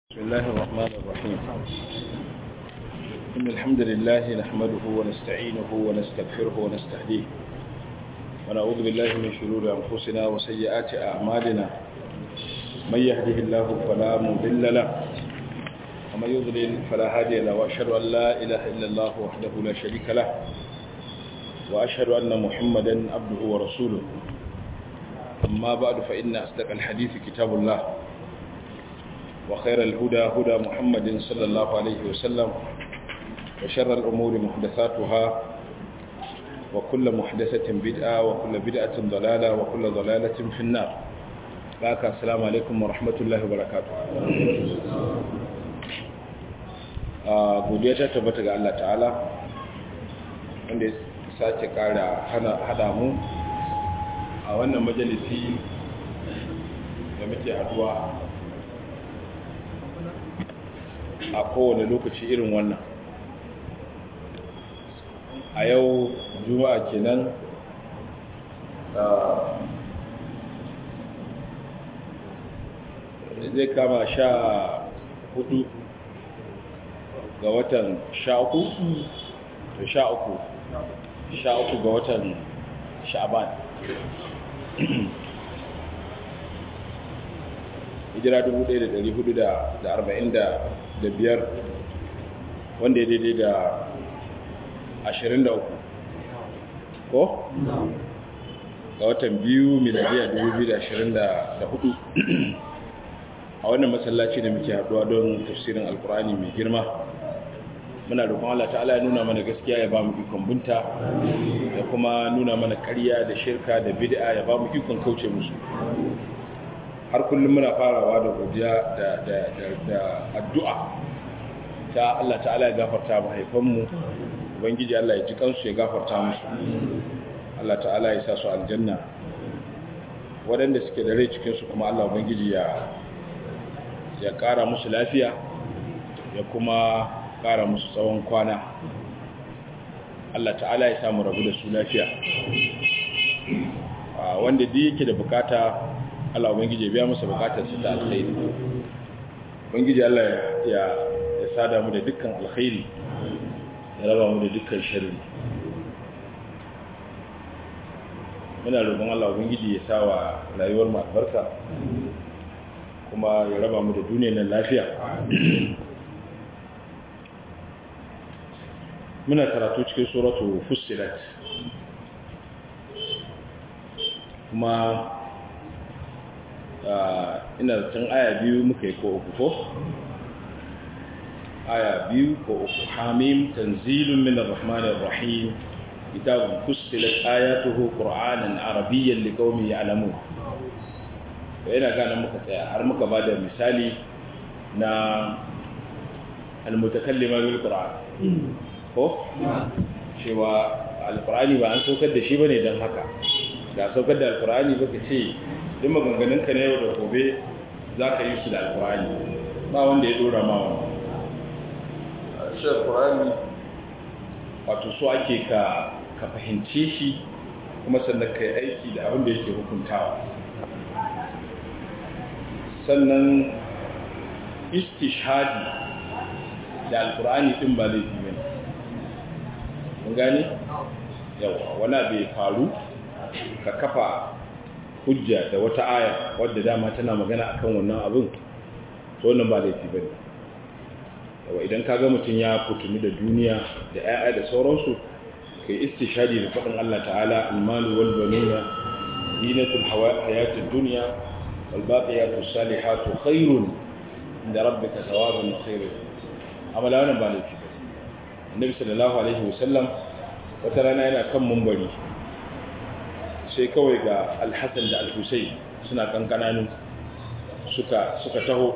بسم الله الرحمن الرحيم إن الحمد لله نحمده ونستعينه ونستغفره ونستهديه ونعوذ بالله من شرور أنفسنا وسيئات أعمالنا من يهده الله فلا مضل له ومن يضلل فلا هادي له وأشهد أن لا إله إلا الله وحده لا شريك له وأشهد أن محمدا عبده ورسوله أما بعد فإن أصدق الحديث كتاب الله وخير الهدى هدى محمد صلى الله عليه وسلم وشر الأمور محدثاتها وكل محدثة بدعة وكل بدعة ضلالة وكل ضلالة في النار باك السلام عليكم ورحمة الله وبركاته godiya ta tabbata ga Allah ta'ala wanda ya sace kara hada mu a wannan majalisi da muke haduwa a kowane lokaci irin wannan a yau juma'a kenan zai kama sha hudu ga watan sha uku to sha uku sha uku ga watan sha'ban hijira 1445 wanda ya daidai da 23 ko? ga watan biyu miladiya 2024 a wannan masallaci da muke haduwa don tafsirin alkurani mai girma muna roƙon Allah ta'ala ya nuna mana gaskiya ya ba mu ikon bunta da kuma nuna mana ƙarya da shirka da bid'a ya ba mu ikon kauce musu har kullum muna farawa da godiya da addu'a ta Allah ta'ala ya gafarta mahaifanmu ubangiji Allah ya ji kansu ya gafarta musu Allah ta'ala ya sa su aljanna waɗanda suke da rai cikinsu kuma Allah ubangiji ya ya ƙara musu lafiya ya kuma ƙara musu tsawon kwana Allah ta'ala ya samu rabu da su lafiya wanda duk yake da bukata Allah ubangiji ya biya masa bukatar su ta alkhairi ubangiji Allah ya ya sada mu da dukkan alkhairi ya raba mu da dukkan sharri muna roƙon Allah ubangiji ya sa wa rayuwar mu albarka kuma ya raba mu da duniyar nan lafiya muna karatu cikin suratu fussilat kuma ina zaton aya biyu muka yi ko uku ko aya biyu ko uku hamim tanzilun min ar-rahmanir rahim kitabun fussilat ayatuhu qur'anan arabiyyan liqaumin ya'lamun to ina gane muka tsaya har muka bada misali na al-mutakallima bil qur'an ko cewa al-qur'ani ba an saukar da shi bane dan haka da saukar da al-qur'ani baka ce duk maganganunka na yau da gobe za ka yi su da alkurani ba wanda ya dora ma wani shi alkurani wato so ake ka ka fahimce shi kuma sannan ka yi aiki da abin da yake hukuntawa sannan istishhadi da alkurani din ba laifi ne mun gani yawa wani bai faru ka kafa hujja da wata aya wadda dama tana magana akan wannan abin to wannan ba laifi bane yawa idan kaga mutun ya fituni da duniya da ayya da sauransu kai istishadi da fadin Allah ta'ala al-malu wal banuna zinatul hayatid dunya wal baqiyatus salihatu khairun inda rabbika thawaban wa khairun amala wannan ba laifi bane annabi sallallahu alaihi wasallam wata rana yana kan mumbari sai kawai ga alhassan da alhussein suna kankananu suka suka taho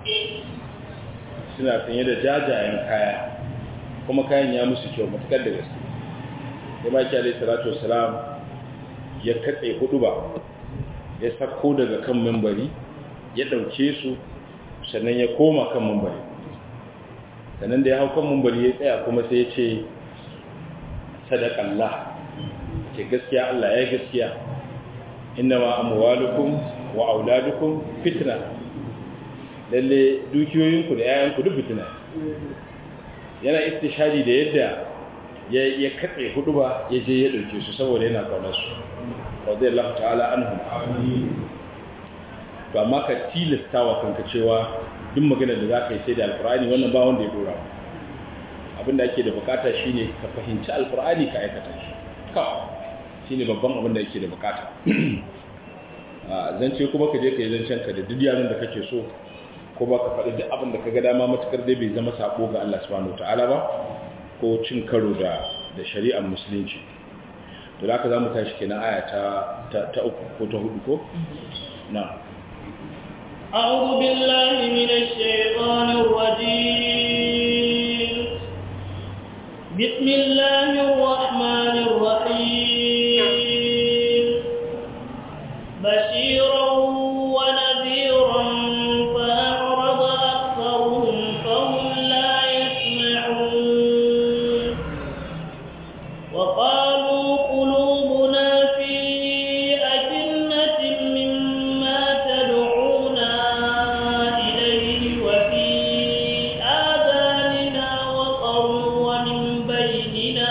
suna sanye da jajayen kaya kuma kayan ya musu kyau matukar da gaske ya maki alai salatu wasalam ya katse hudu ba ya sako daga kan membari ya dauke su sannan ya koma kan membari sannan da ya hau kan membari ya tsaya kuma sai ya ce sadakallah ce gaskiya Allah ya gaskiya inna ma amwalukum wa auladukum fitna lalle dukiyoyinku da yayanku duk fitina yana istishadi da yadda ya ya katse hudu ba ya je ya dauke su saboda yana kaunar su radiyallahu ta'ala anhum to amma ka tilasta wa kanka cewa duk magana da zaka yi sai da alqur'ani wannan ba wanda ya dora abinda ake da bukata shine ka fahimci alqur'ani ka aikata shi kawai shine babban abin da yake da bukata zance kuma ka je ka yi zancen ka da duk yaran da kake so ko ba ka faɗi duk abin da ka ga dama matukar dai bai zama sako ga Allah subhanahu wataala ba ko cin karo da da shari'ar musulunci to da haka zamu tashi kenan aya ta ta uku ko ta hudu ko na أعوذ بالله من الشيطان الرجيم بسم الله الرحمن الرحيم بشيرا ونذيرا فأعرض أكثرهم فهم لا يسمعون وقالوا قلوبنا في أكنة مما تدعونا إليه وفي آذاننا وقر ومن بيننا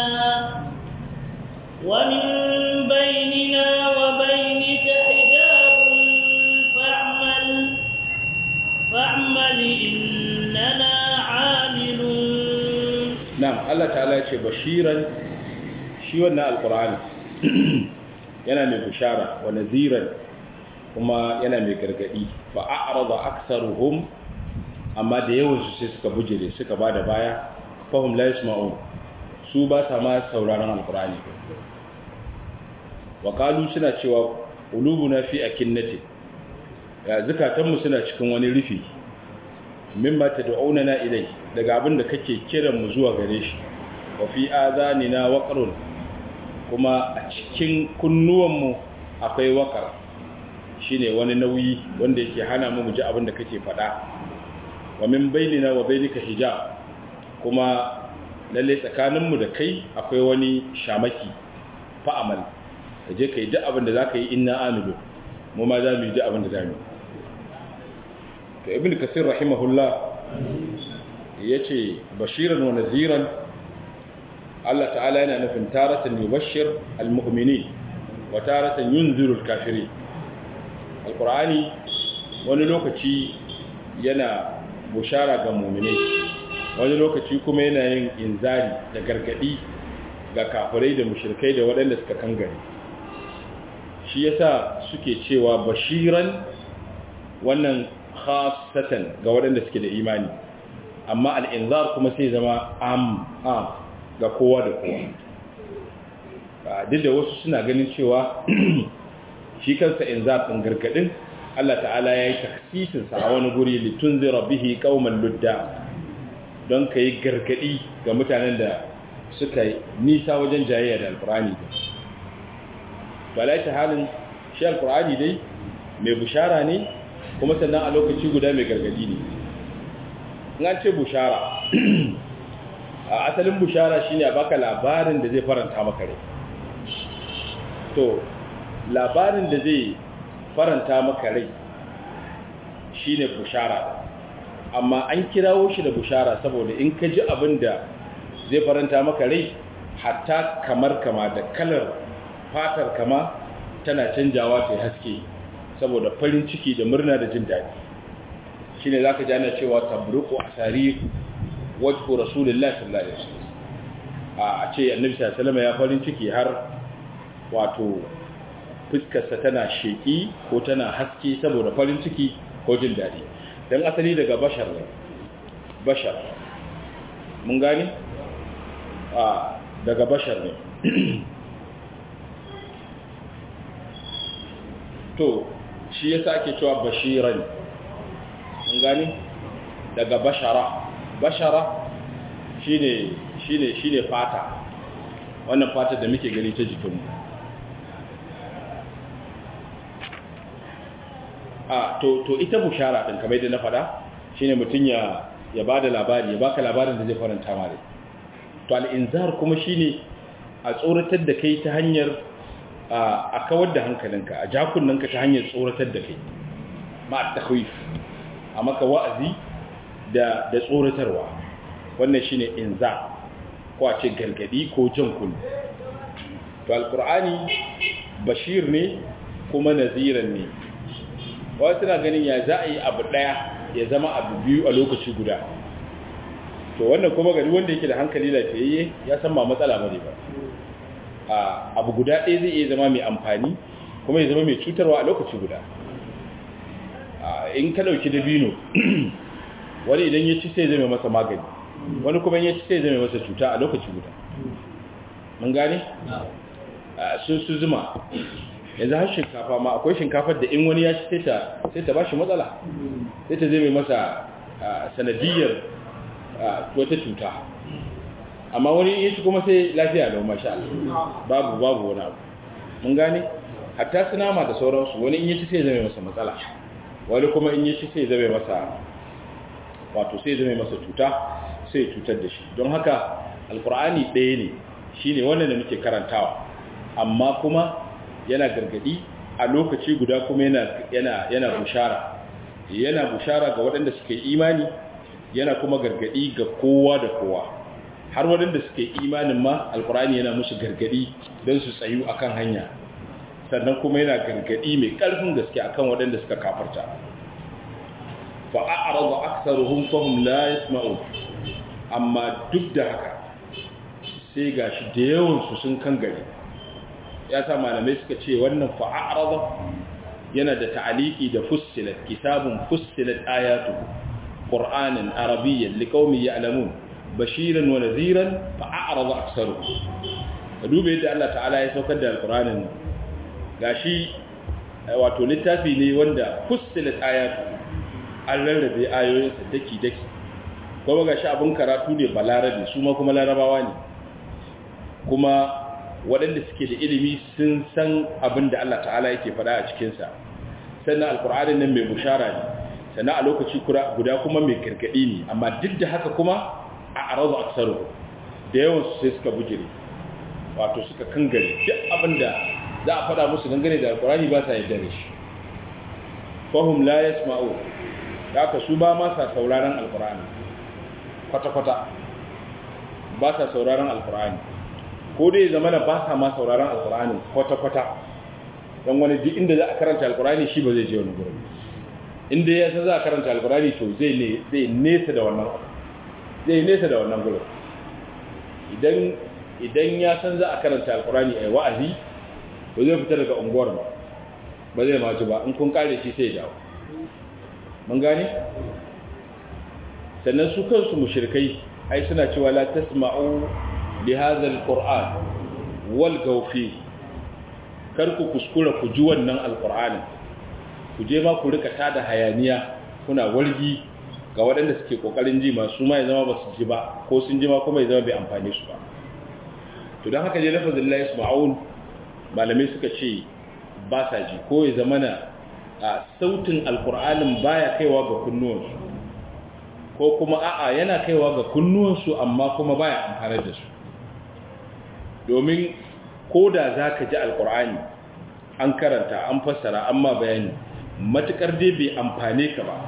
ومن بيننا وبينك حجاب فاعمل فاعمل إننا عاملون na'am Allah ta'ala ya ce bashiran shi wannan alqur'ani yana mai bishara wa naziran kuma yana mai gargadi fa a'rada aktharuhum amma da yawan su sai suka bujire suka bada baya fahum la yasma'un su ba sa ma sauraron alqur'ani wa qalu suna cewa qulubuna fi akinnati ya zakatanmu suna cikin wani rufi mimma tad'unana ilai daga abin da kake kiran mu zuwa gare shi wa fi azanina waqrun kuma a cikin kunnuwanmu akwai waqar shine wani nauyi wanda yake hana mu ji abin da kake faɗa wa min bainina wa bainika hijab kuma lalle tsakaninmu da kai akwai wani shamaki fa'amal kaje kai duk abin da zaka yi inna amilu mu ma za mu yi duk abin da zamu yi to ibn kasir rahimahullah yace bashiran wa naziran Allah ta'ala yana nufin taratan yubashshir almu'minin wa taratan yunziru alkafirin alqur'ani wani lokaci yana bushara ga mu'minai wani lokaci kuma yana yin inzari da gargadi ga kafirai da mushrikai da waɗanda suka kangare shi yasa suke cewa bashiran wannan khasatan ga waɗanda suke da imani amma al'inzar kuma sai zama am am ga kowa da kowa duk da wasu suna ganin cewa shi kansa inzar ɗin gargaɗin Allah ta'ala ya yi taksisinsa a wani guri litun zira bihi ƙauman ludda don ka yi gargaɗi ga mutanen da suka nisa wajen jayayya da alkurani da ba ta halin shi alkurani dai mai bushara ne kuma sannan a lokaci guda mai gargadi ne an ce bushara a asalin bushara shine a baka labarin da zai faranta maka rai to labarin da zai faranta maka rai shine bushara amma an kirawo shi da bushara saboda in ka ji abin da zai faranta maka rai hatta kamar kama da kalar fatar kama tana canjawa ta haske saboda farin ciki da murna da jin daɗi shi ne za ka jana cewa tabruku a tarihi wajhu rasulullah sallallahu alaihi wasallam a ce annabi sallallahu ya farin ciki har wato fuskarsa tana sheki ko tana haske saboda farin ciki ko jin daɗi don asali daga bashar ne bashar mun gani a daga bashar ne to shi yasa ake cewa bashiran mun gani daga bashara bashara shine shine shine fata wannan fata da muke gani ta jikinmu a to to ita bushara din kamar yadda na faɗa shine mutun ya ya bada labari ya baka labarin da zai faranta mare to al-inzar kuma shine a tsoratar da kai ta hanyar a kawar da hankalinka a jakunanka ta hanyar tsoratar da kai ma takhwif a maka wa'azi da da tsoratarwa wannan shine inza ko a ce gargadi ko jan kullu to alqur'ani bashir ne kuma naziran ne wasu na ganin ya za a yi abu daya ya zama abu biyu a lokaci guda to wannan kuma gari wanda yake da hankali lafiyayye ya san ba matsala bane ba abu guda ɗaya zai iya zama mai amfani kuma ya zama mai cutarwa a lokaci guda in ka ɗauki dabino wani idan ya ci sai zama masa magani wani kuma ya ci sai zama masa cuta a lokaci guda mun gane? sun su zuma yanzu har shinkafa ma akwai shinkafar da in wani ya ci sai ta ba shi matsala sai ta zama masa sanadiyar wata cuta amma wani ya ci kuma sai lafiya da masha Allah babu babu wani abu mun gane hatta su nama da sauransu wani in ya ci sai zama masa matsala wani kuma in ya ci sai zama masa wato sai zama masa cuta sai cutar da shi don haka alkur'ani ɗaya ne shine wannan da muke karantawa amma kuma yana gargadi a lokaci guda kuma yana yana yana bushara yana bushara ga waɗanda suke imani yana kuma gargadi ga kowa da kowa har waɗanda suke imanin ma alkur'ani yana musu gargadi don su tsayu akan hanya sannan kuma yana gargadi mai ƙarfin gaske akan waɗanda suka kafarta fa a'rada aktharuhum fahum la yasma'un amma duk da haka sai gashi da yawan su sun kan gari ya sa malamai suka ce wannan fa a'rada yana da ta'aliki da fussilat kitabun fussilat ayatu qur'anan arabiyyan liqaumin ya'lamun bashiran wa nadhiran fa a'rada aktharuhum ka dube yadda Allah ta'ala ya saukar da alqur'anin gashi wato littafi ne wanda fussilat ayatu an rarrabe ayoyinsa daki daki kuma gashi abun karatu ne balarabe su ma kuma larabawa ne kuma waɗanda suke da ilimi sun san abin da Allah ta'ala yake faɗa a cikinsa sannan alkur'anin nan mai bushara ne sannan a lokaci guda kuma mai gargaɗi ne amma duk da haka kuma a arazu aksaru da yawan su sai suka bujire wato suka kangare duk abin da za a faɗa musu dangane da alkur'ani ba sa yadda da shi fahim la yasma'u da aka su ba ma sa sauraron alkur'ani kwata-kwata ba sa sauraron alkur'ani ko dai zama na ba sa ma sauraron alkur'ani kwata-kwata don wani duk inda za a karanta alkur'ani shi ba zai je wani gurin inda ya san za a karanta alkur'ani to zai zai nesa da wannan zai nesa da wannan gurin idan idan ya san za a karanta alkur'ani ai wa'azi ba zai fita daga unguwar ba ba zai ma ji ba in kun kare shi sai ya dawo mun gane sannan su kansu mushrikai ai suna cewa la tasma'u li hadha alquran wal gawfi kar ku kuskura ku ji wannan alqur'ani ku je ma ku rika tada hayaniya kuna wargi ga waɗanda suke kokarin ji masu ma ya zama ba su ji ba ko sun ji ma kuma ya zama bai amfane su ba to don haka je lafazin la yasma'un malamai suka ce ba sa ji ko ya zama na a sautin alkur'anin baya kaiwa ga kunnuwansu ko kuma a'a yana kaiwa ga kunnuwansu amma kuma baya amfanar da su domin ko da za ka ji alkur'ani an karanta an fassara amma bayani matukar dai bai amfane ka ba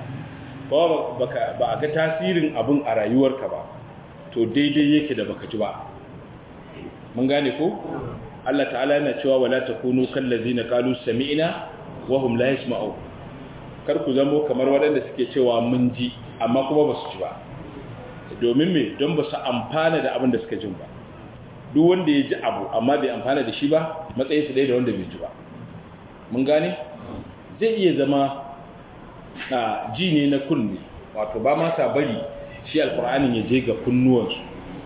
ba a ga tasirin abin a rayuwarka ba to daidai yake da baka ji ba mun gane ko Allah ta'ala yana cewa wala takunu kallazina qalu sami'na wahum la yasma'u kar ku zamo kamar waɗanda suke cewa mun ji amma kuma ba su ji ba domin me don ba su amfana da abin da suka jin ba duk wanda ya ji abu amma bai amfana da shi ba matsayin su ɗaya da wanda bai ji ba mun gane zai iya zama a ji ne na kunne wato ba ma sa bari shi alkur'anin ya je ga kunnuwansu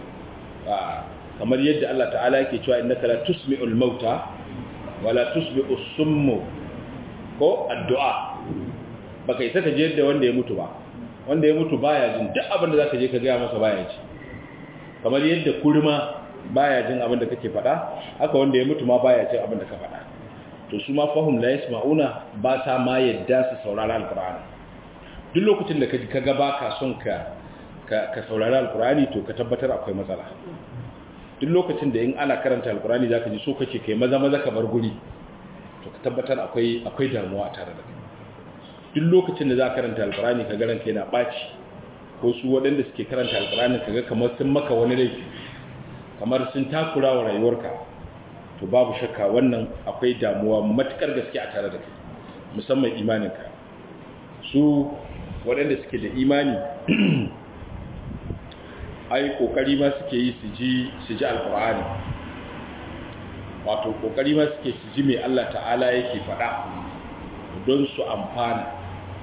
kamar yadda Allah ta'ala yake cewa innaka la tusmi'ul mauta wala tusmi'us summu ko addu'a baka isa ka je da wanda ya mutu ba wanda ya mutu baya jin duk abin da zaka je ka gaya masa baya ji kamar yadda kurma baya jin abin da kake faɗa haka wanda ya mutu ma baya jin abin da ka faɗa to su ma fahum la yasma'una ba ta ma yadda su saurara alqur'ani duk lokacin da ka ga baka son ka ka saurari alqur'ani to ka tabbatar akwai matsala duk lokacin da in ana karanta alqur'ani zaka ji so kake kai maza maza ka bar guri to ka tabbatar akwai akwai damuwa tare da kai duk lokacin da za ka karanta alkurani ka garanta yana ɓaci ko su waɗanda suke karanta alkurani ka ga kamar sun maka wani laifi kamar sun takura wa rayuwarka to babu shakka wannan akwai damuwa matukar gaske a tare da kai musamman imaninka su waɗanda suke da imani ai kokari ma suke yi su ji su ji alkur'ani wato kokari ma suke su ji mai Allah ta'ala yake faɗa don su amfana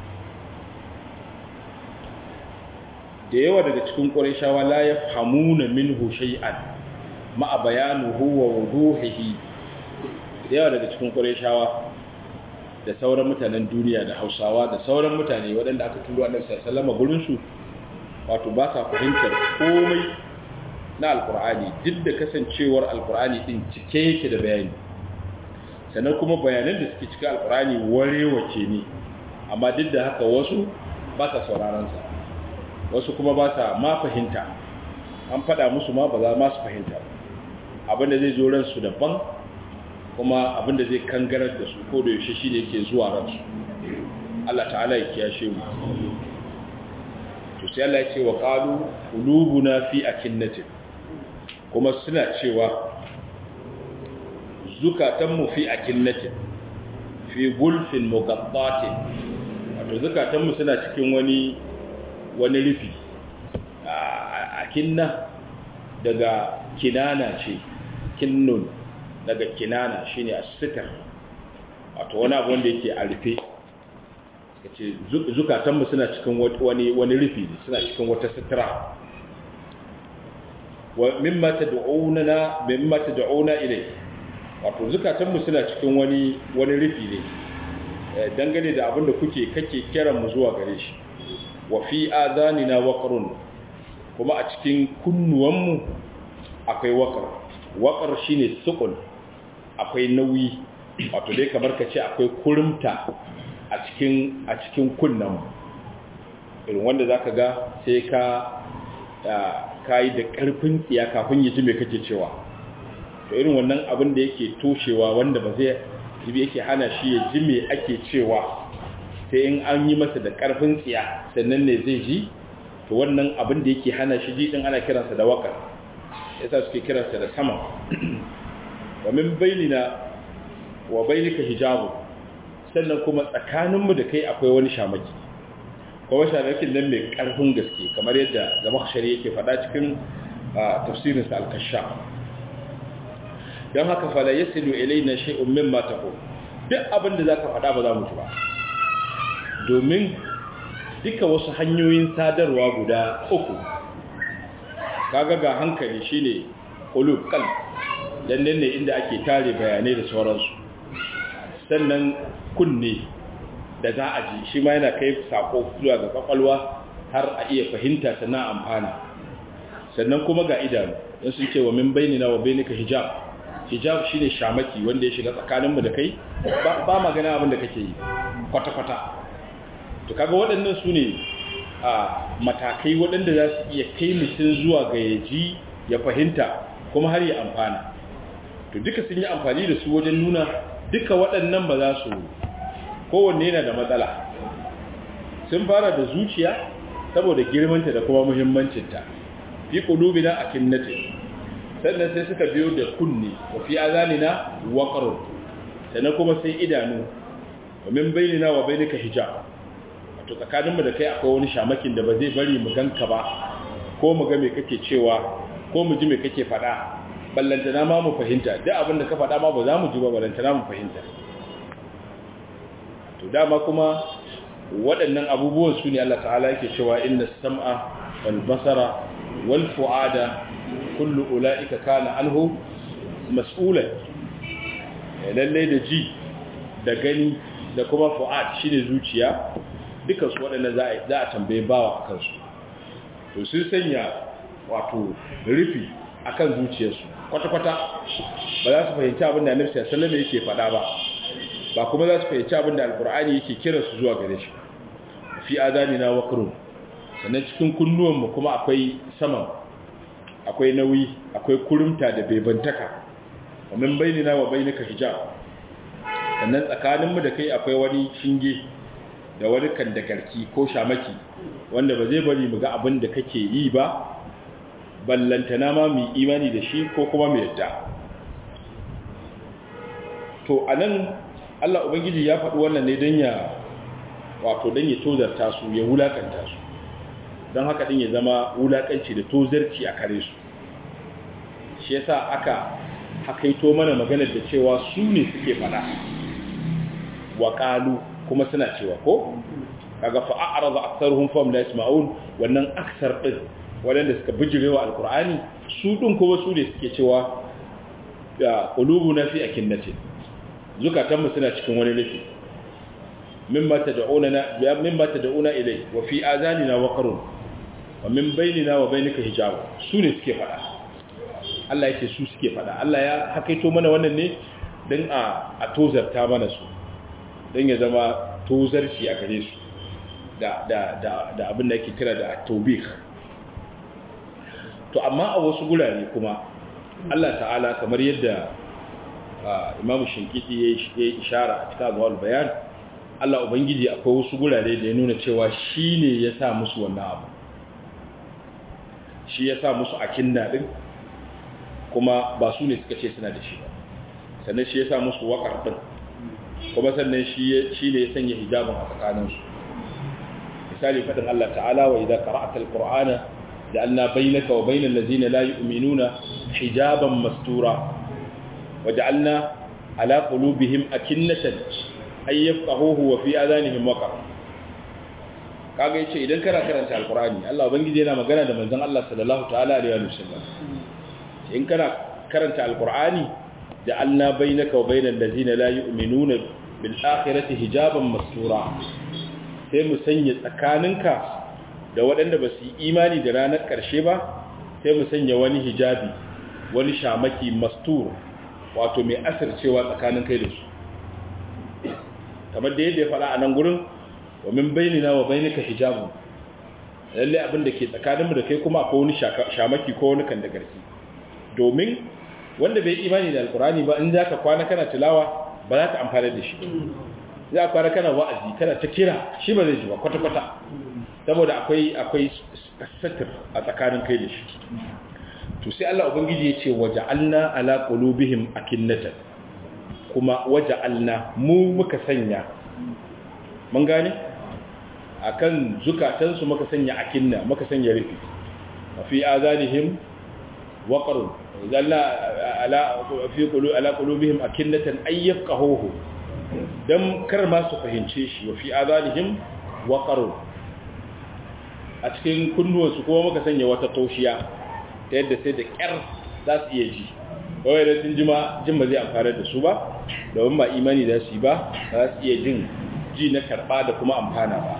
da yawa daga cikin ƙwarishawa la ya hamuna minhu shay'an ma'a bayanuhu wa wuduhihi da yawa daga cikin ƙwarishawa da sauran mutanen duniya da hausawa da sauran mutane waɗanda aka turo annabi sallallahu alaihi wasallam gurin su wato ba sa fahimtar komai na alkur'ani duk da kasancewar alkur'ani din cike yake da bayani sannan kuma bayanan da suke cika alkur'ani warewace ne amma duk da haka wasu ba sa sauraronsa wasu kuma ba sa ma fahimta an faɗa musu ma ba za ma su fahimta abinda zai zo ransu daban kuma abinda zai kangarar da su ko da yaushe shi ne ke zuwa ransu Allah ta'ala ya kiyashe mu to sai Allah ya ce wa qalu qulubuna fi akinnatin kuma suna cewa zukatanmu fi akinnatin fi gulfin muqattatin wato zukatanmu suna cikin wani wani rufi akinna daga kinana ce kinnun daga kinana shine as-sitar wato wani abu wanda yake a rufe kace zukatanmu suna cikin wani wani rufi ne suna cikin wata sitira wa mimma tad'una mimma tad'una ilay wato zukatanmu suna cikin wani wani rufi ne dangane da abin da kuke kake kiran mu zuwa gare shi wa fi adanina waqrun kuma a cikin kunnuwanmu akwai waqar waqar shine sukun akwai nauyi wato dai kamar kace akwai kurumta a cikin a cikin kunnan irin wanda zaka ga sai ka kai da karfin tsiya kafin ya ji me kake cewa to irin wannan abin da yake toshewa wanda ba zai jibi yake hana shi ya ji me ake cewa sai in an yi masa da karfin tsiya sannan ne zai ji to wannan abin da yake hana shi ji din ana kiransa da waka yasa suke kiransa da sama wa min bainina wa bainika hijabu sannan kuma tsakaninmu da kai akwai wani shamaki kuma shamakin nan mai karfin gaske kamar yadda zamakshari yake faɗa cikin tafsirinsa al-kashaf don haka fala ya silu ilaina shay'un mimma taqul duk abin da zaka faɗa ba za mu ji ba domin duka wasu hanyoyin sadarwa guda uku kaga ga hankali shine qulub qalb dan nan ne inda ake tare bayanai da sauransu sannan kunne da za a ji shi ma yana kai sako zuwa ga kwakwalwa har a iya fahimta sannan amfana sannan kuma ga idanu don sun ce wa min bainina wa bainika hijab hijab shine shamaki wanda ya shiga tsakaninmu da kai ba magana abin da kake yi kwata-kwata to kaga waɗannan su ne a matakai waɗanda za su iya kai mutum zuwa ga yaji ya fahimta kuma har ya amfana to duka sun yi amfani da su wajen nuna duka waɗannan ba za su kowanne yana da matsala sun fara da zuciya saboda girmanta da kuma muhimmancinta fi qulubina akinnati sannan sai suka biyo da kunne wa fi azanina waqrun sannan kuma sai idanu wa min bainina wa bainika hijab to tsakaninmu da kai akwai wani shamakin da ba zai bari mu ganka ba ko mu ga me kake cewa ko mu ji me kake faɗa ballantana ma mu fahimta duk abin da ka faɗa ma ba za mu ji ba ballantana mu fahimta to dama kuma waɗannan abubuwan su ne Allah ta'ala yake cewa inna sam'a wal basara wal fu'ada kullu ula'ika kana anhu mas'ula lalle da ji da gani da kuma fu'ad shine zuciya dukan su waɗannan za a za a tambaye bawa akan su to sun sanya wato rufi akan zuciyarsu kwata-kwata ba za su fahimci abin da Annabi sallallahu alaihi wasallam yake faɗa ba ba kuma za su fahimci abin da Alkur'ani yake kira su zuwa gare shi fi adanina waqrun sannan cikin kunnuwanmu kuma akwai saman akwai nauyi akwai kurumta da bebantaka wa min bainina wa bainika hijab sannan tsakaninmu da kai akwai wani shinge da wani kandagarki ko shamaki wanda ba zai bari mu ga abin da kake yi ba ballantana ma mu imani da shi ko kuma mu yadda to anan Allah ubangiji ya faɗi wannan ne don ya wato don ya tozarta su ya wulakanta su don haka din ya zama wulakanci da tozarci a kare su shi yasa aka hakaito mana maganar da cewa su ne suke fada wa qalu kuma suna cewa ko kaga fa a'rada aktharuhum fam la yasma'un wannan aksar din wadanda suka bijirewa alqur'ani su din kuma su ne suke cewa ya qulubuna fi akinnati zukatan mu suna cikin wani rufi mimma tad'una ya mimma tad'una ilay wa fi azanina waqrun wa min bainina wa bainika hijab su ne suke fada Allah yake su suke fada Allah ya hakaito mana wannan ne dan a a tozarta mana su dan ya zama tozarci a gare su da da da da abin da yake kira da tawbih to amma a wasu gurare kuma Allah ta'ala kamar yadda Imam Shinkiti ya yi ishara a cikin Abwal Bayan Allah ubangiji akwai wasu gurare da ya nuna cewa shine ya sa musu wannan abu shi ya sa musu akinna din kuma ba su ne suka ce suna da shi ba sannan shi ya sa musu waƙar din kuma sannan shi ne ya sanya hijabin a tsakaninsu misali faɗin Allah ta'ala wa idan qara'atal qur'ana ja'alna bainaka wa bainal ladzina la yu'minuna hijaban mastura wa ja'alna ala qulubihim akinnatan ay yafqahuhu wa fi adanihim waqar kaga yace idan kana karanta alqur'ani Allah ubangiji yana magana da manzon Allah sallallahu ta'ala alaihi wa sallam in kana karanta alqur'ani ja'alna bainaka wa bainal ladzina la yu'minuna bil akhirati hijaban mastura sai mu sanya tsakaninka da waɗanda ba su yi imani da ranar ƙarshe ba sai mu sanya wani hijabi wani shamaki mastur wato mai asircewa tsakanin kai da su kamar da yadda ya faɗa a nan gurin wa min bainina wa bainika hijabu lalle abin da ke tsakaninmu da kai kuma akwai wani shamaki ko wani kan da garki domin wanda bai imani da alkurani ba in za ka kwana kana tilawa ba za ka amfana da shi za ka kwana kana wa'azi kana ta kira shi ba zai ji ba kwata-kwata saboda akwai akwai satir a tsakanin kai da shi to sai Allah ubangiji ya ce waja'alna ala qulubihim akinnatan kuma waja'alna mu muka sanya mun gane akan zukatansu muka sanya akinna muka sanya rufi fi azanihim waqrun zalla ala fi qulu ala qulubihim akinnatan ay yafqahuhu dan kar ma su fahimce shi wa fi azanihim waqrun a cikin kunnuwansu kuma muka sanya wata taushiya ta yadda sai da kyar za su iya ji kawai da sun jima jin ba zai amfana da su ba domin ba imani da su yi ba za su iya jin ji na karɓa da kuma amfana ba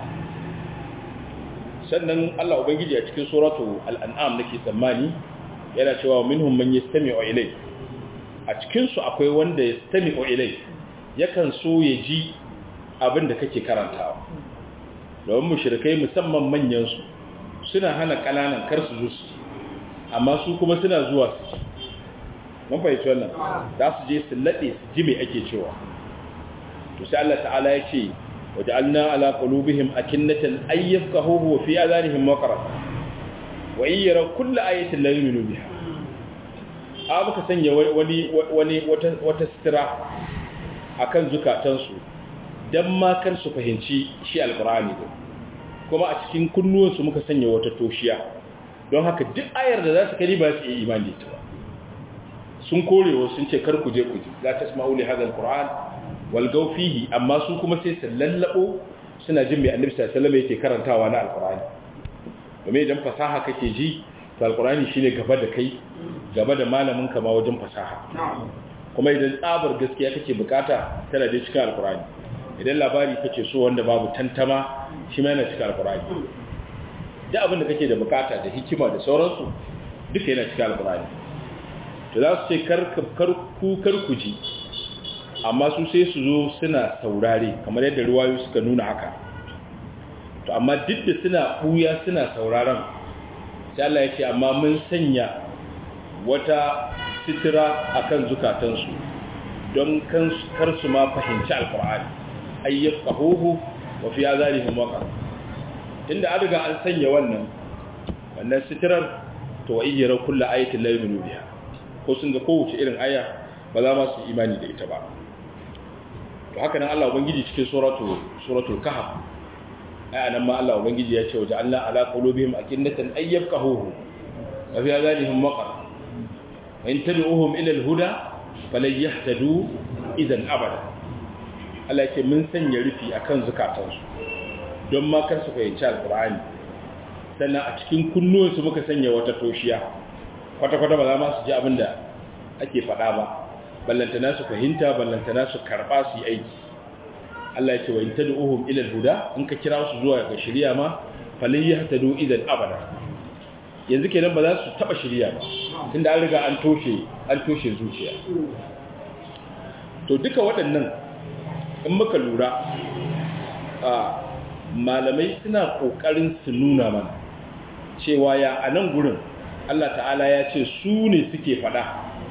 sannan Allah Ubangiji a cikin suratu al'an'am nake tsammani yana cewa minhum man yastami'u ilai a cikin su akwai wanda yastami'u ilai yakan so ya ji abin da kake karantawa domin mushrikai musamman manyan su suna hana kananan kar su zo su amma su kuma suna zuwa su mun fahimci wannan za su je su lade su ji me ake cewa to sai Allah ta'ala ya ce وجعلنا على قلوبهم أكنة أن يفقهوه وفي آذانهم وقرا وإن يروا كل آية لا يؤمنوا بها abuka sanya wani wani wata sitira akan zukatansu dan ma kar su fahimci shi alqur'ani din kuma a cikin kunnuwansu muka sanya wata toshiya don haka duk ayar da za su kari ba su yi imani ta sun korewa sun ce kar ku je ku ji la tasma'u li hadha alqur'an walgau fihi amma su kuma sai su lallabo suna jin mai annabi sallallahu alaihi wasallam yake karantawa na alqur'ani domin idan fasaha kake ji to alqur'ani shine gaba da kai gaba da malamin ka ma wajen fasaha kuma idan tsabar gaskiya kake bukata tana da cikin alqur'ani idan labari kake so wanda babu tantama shi ma yana cikin alqur'ani duk abin da kake da bukata da hikima da sauransu duka yana cikin alqur'ani to za su ce kar kar ku kar ku ji amma su sai su zo suna saurare kamar yadda ruwayo suka nuna haka to amma duk da suna buya suna sauraron sai Allah ya ce amma mun sanya wata sitira akan zukatansu don kar su ma fahimci alkur'ani ayyaf qahuhu wa fi azanihim waqar tunda an riga an sanya wannan wannan sitirar to wa ijra kullu ayatin la yu'minu biha ko sun ga kowace irin aya ba za ma su imani da ita ba to haka nan Allah ubangiji cikin suratu suratul kahf ai anan ma Allah ubangiji ya ce wa ja'alna ala qulubihim akinnatan ay yafqahuhu wa fi azanihim waqar wa in tad'uhum ila al-huda falan yahtadu idan abada Allah ya ce mun sanya rufi akan zukatansu don ma kar su fahimci alqur'ani sannan a cikin kunnuwansu muka sanya wata toshiya kwata-kwata ba za ma su ji abin da ake faɗa ba ballantana su fahimta ballantana su karɓa su yi aiki Allah ya ce wa in tad'uhum ila al-huda in ka kira su zuwa ga shari'a ma falan yahtadu idan abada yanzu kenan ba za su taba shari'a ba tunda an riga an toshe an toshe zuciya to duka waɗannan in muka lura a malamai suna kokarin su nuna mana cewa ya a nan gurin Allah ta'ala ya ce su ne suke faɗa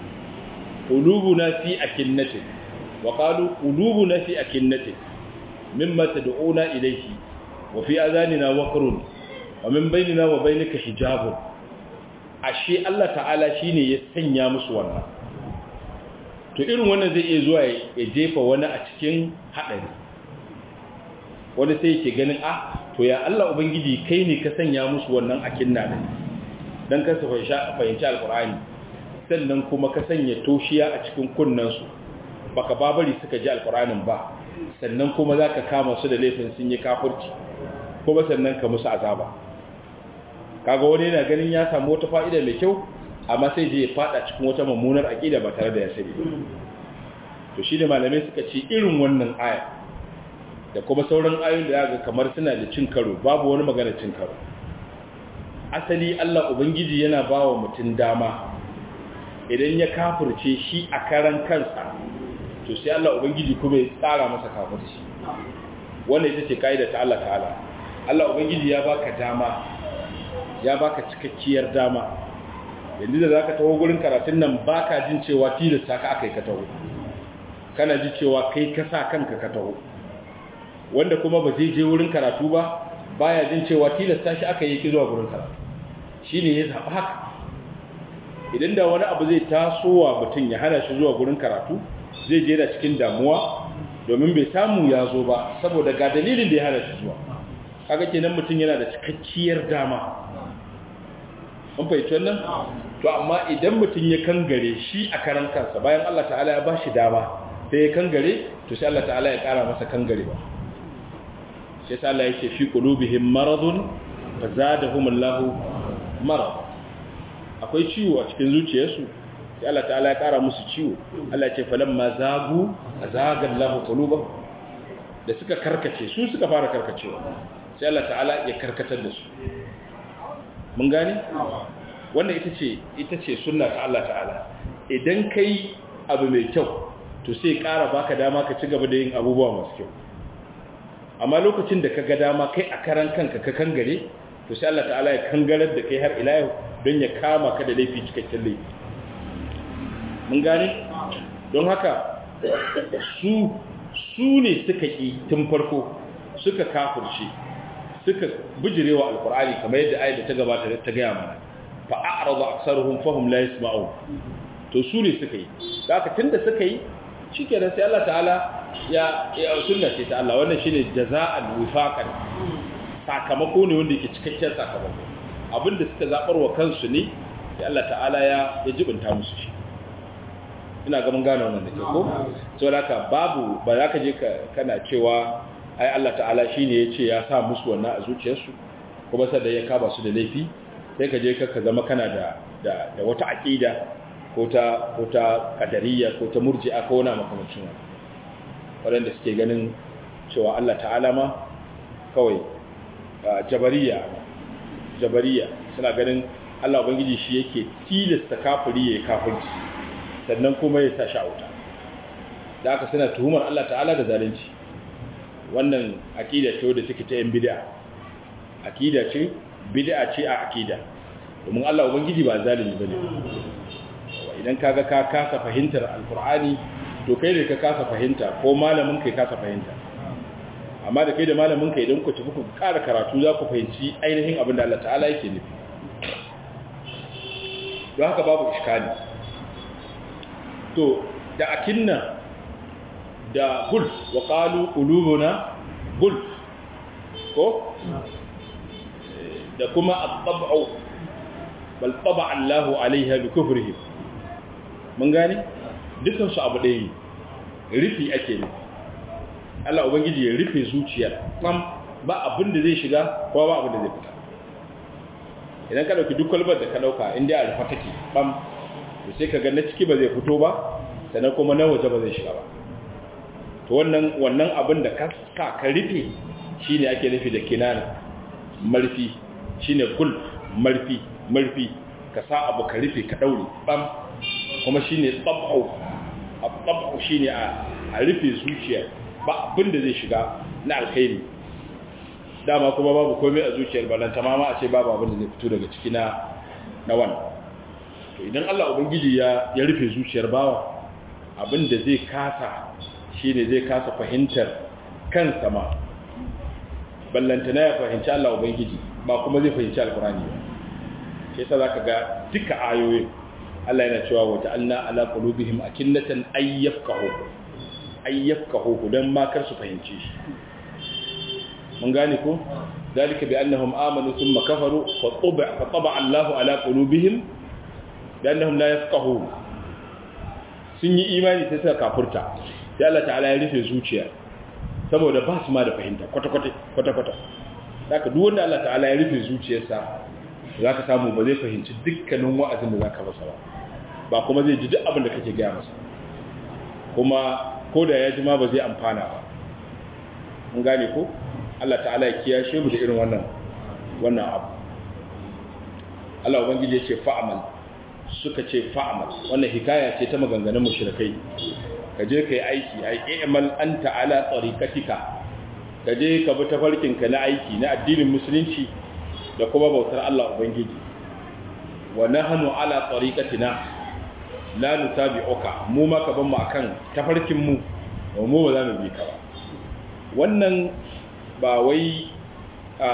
qulubuna fi akinnatin wa qalu qulubuna fi akinnatin mimma tad'una ilayhi wa fi adhanina waqrun wa min bainina wa bainika hijabun ashe Allah ta'ala shine ya sanya musu wannan to irin wannan zai iya zuwa ya jefa wani a cikin hadari wanda sai yake ganin ah to ya Allah ubangiji kai ne ka sanya musu wannan akinna din dan kansa fahimci alqur'ani sannan kuma ka sanya toshiya a cikin kunnansu baka babari suka ji alqur'anin ba sannan kuma zaka kama su da laifin sun yi kafirci kuma sannan ka musu azaba kaga wani yana ganin ya samu wata fa'ida mai kyau amma sai je ya fada cikin wata mummunar aqida ba tare da ya sani to shi da malamai suka ce irin wannan aya da kuma sauran ayoyin da ga kamar suna da cin karo babu wani magana cin karo asali Allah ubangiji yana bawa mutum dama idan ya kafirce shi a karan kansa to sai Allah ubangiji kuma ya tsara masa kafirci wannan ita ce kaida ta Allah ta'ala Allah ubangiji ya baka dama ya baka cikakkiyar dama yanzu da zaka taho gurin karatun nan baka jin cewa tilasta ka akai ka taho kana ji cewa kai ka sa kanka ka taho wanda kuma ba zai je wurin karatu ba baya jin cewa tilasta shi aka yi ki zuwa gurin karatu shine ya zaba haka idan da wani abu zai tasowa mutum ya hana shi zuwa gurin karatu zai je da cikin damuwa domin bai samu ya zo ba saboda ga dalilin da ya hana shi zuwa kaga kenan mutum yana da cikakkiyar dama an fahimci wannan to amma idan mutum ya kangare shi a karan kansa bayan Allah ta'ala ya bashi dama sai ya kangare to sai Allah ta'ala ya kara masa kangare ba sai sai Allah yake fi qulubihim maradun fazadahumullahu marad akwai ciwo a cikin zuciyarsu sai Allah ta'ala ya kara musu ciwo Allah ya ce falamma zagu azagallahu qulubahum da suka karkace su suka fara karkacewa sai Allah ta'ala ya karkatar da su mun gane wannan ita ce ita ce sunna ta Allah ta'ala idan kai abu mai kyau to sai ƙara baka dama ka ci gaba da yin abubuwa masu kyau amma lokacin da ka ga dama kai a karan kanka ka kangare to sai Allah ta'ala ya kangarar da kai har ila yau don ya kama ka da laifi cikakken laifi mun gane don haka su su ne suka ƙi tun farko suka kafirce suka bijirewa alkur'ani kamar yadda ayat da ta gabata ta gaya mana fa a'rada aktsaruhum fahum la yasma'un to su ne suka yi haka tunda suka yi shikenan sai Allah ta'ala ya ya sunna ce ta Allah wannan shine jaza'al wifaqan sakamako ne wanda yake cikakken sakamako abinda suka zabar wa kansu ne sai Allah ta'ala ya ya jibinta musu shi ina ga mun gane wannan da ke ko saboda haka babu ba za ka je kana cewa ai Allah ta'ala shine yace ya sa musu wannan a zuciyarsu kuma sai da ya kaba su da laifi sai ka je ka zama kana da da, da wata aqida ko ta ko ta qadariyya ko ta murji'a ko wani makamancin wannan wanda suke ganin cewa Allah ta'ala ma kawai jabariya jabariya suna ganin Allah ubangiji shi yake tilasta kafiri ya kafirci sannan kuma ya sa shi a wuta da aka suna tuhumar Allah ta'ala da zalunci wannan akida ce wadda take ta yan bid'a akida ce bid'a ce a akida domin Allah ubangiji ba zalimi bane idan kaga ka kasa fahimtar alqur'ani to kai ne ka kasa fahimta ko malamin kai kasa fahimta amma da kai da malamin ka idan ku tafi ku ƙara karatu za ku fahimci ainihin abin da Allah ta'ala yake nufi don haka babu iskali to da akinna da gulf wa qalu qulubuna gulf ko da kuma at-tab'u bal taba Allahu alaiha bi kufrihim mun gane dukan su abu ɗaya ne rufi ake ne Allah ubangiji ya rufe zuciyar kam ba abin da zai shiga ko ba abin da zai fita idan ka dauki duk kwalbar da ka dauka inda a rufa take bam to sai ka ga na ciki ba zai fito ba sannan kuma na waje ba zai shiga ba to wannan wannan abin da ka sa ka rufe shine ake nufi da kinana marfi shine gul marfi marfi ka sa abu ka rufe ka daure bam kuma shine tab'u tab'u shine a a rufe zuciya ba abin da zai shiga na alkhairi dama kuma babu komai a zuciyar balanta ma a ce babu abin da zai fito daga ciki na na wannan to idan Allah ubangiji ya ya rufe zuciyar bawa abin da zai kasa shine zai kasa fahimtar kansa ma ballanta na ya fahimci Allah ubangiji ba kuma zai fahimci alkurani ba sai yasa zaka ga duka ayoyin Allah yana cewa wa ta'alna ala qulubihim akinnatan ayyafqahu ayyafqahu dan ma kar su fahimce shi mun gane ko dalika bi annahum amanu thumma kafaru fa tuba fa taba Allahu ala qulubihim bi annahum la yafqahun sun yi imani sai suka kafurta sai Allah ta'ala ya rufe zuciya saboda ba su ma da fahimta kwata kwata kwata kwata haka duk wanda Allah ta'ala ya rufe zuciyarsa zaka samu ba zai fahimci dukkanin wa'azin da zaka masa ba ba kuma zai ji duk abin da kake gaya masa kuma ko da ya ji ma ba zai amfana ba mun gane ko Allah ta'ala ya kiyashe mu da irin wannan wannan abu Allah ubangiji ya ce fa'amal suka ce fa'amal wannan hikaya ce ta maganganun mushrikai ka je kai aiki ai i'mal anta ala tariqatika ka je ka bi tafarkin ka na aiki na addinin musulunci da kuma bautar Allah ubangiji wa nahnu ala tariqatina la nutabi'uka mu ma ka ban mu akan tafarkin mu mu ba za mu bi ka ba wannan ba wai a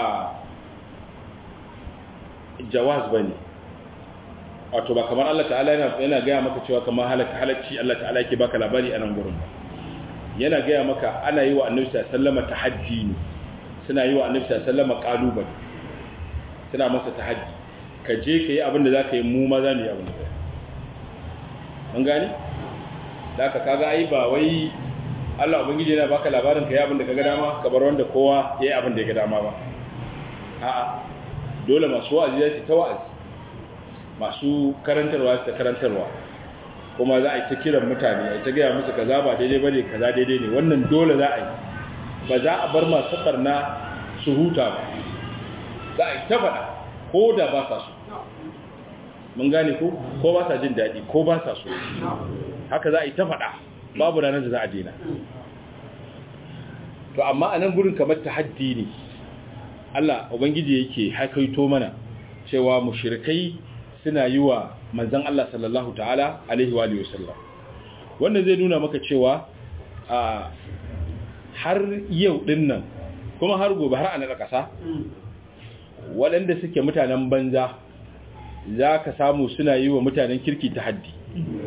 jawaz ba ne wato ba kamar Allah ta'ala yana gaya maka cewa kamar halacci Allah ta'ala yake baka labari a nan gurin yana gaya maka ana yi wa annabi sallama tahaddi ne suna yi wa annabi sallama kalubale suna masa tahaddi ka je ka yi abin da za ka yi mu ma za mu yi abin da mun gani da ka kaga ai ba wai Allah ubangiji yana baka labarin ka yi abin da ka ga dama ka bar wanda kowa ya yi abin da ya ga dama ba a'a dole masu wa'azi ya ta wa'azi masu karantarwa ta karantarwa kuma za a yi ta kiran mutane a yi ta gaya musu kaza ba daidai bane kaza daidai ne wannan dole za a yi ba za a bar masu barna su huta ba za a yi ta faɗa ko da ba sa so mun gane ko ko ba sa jin daɗi ko ba sa so haka za a yi ta faɗa babu ranar da za a daina to amma a nan gurin kamar tahaddi ne Allah ubangiji yake hakaito mana cewa mushrikai suna yi wa manzon Allah sallallahu ta'ala alaihi wa sallam wannan zai nuna maka cewa a har yau din nan kuma har gobe har a na ƙasa waɗanda suke mutanen banza za ka samu suna yi wa mutanen kirki tahaddi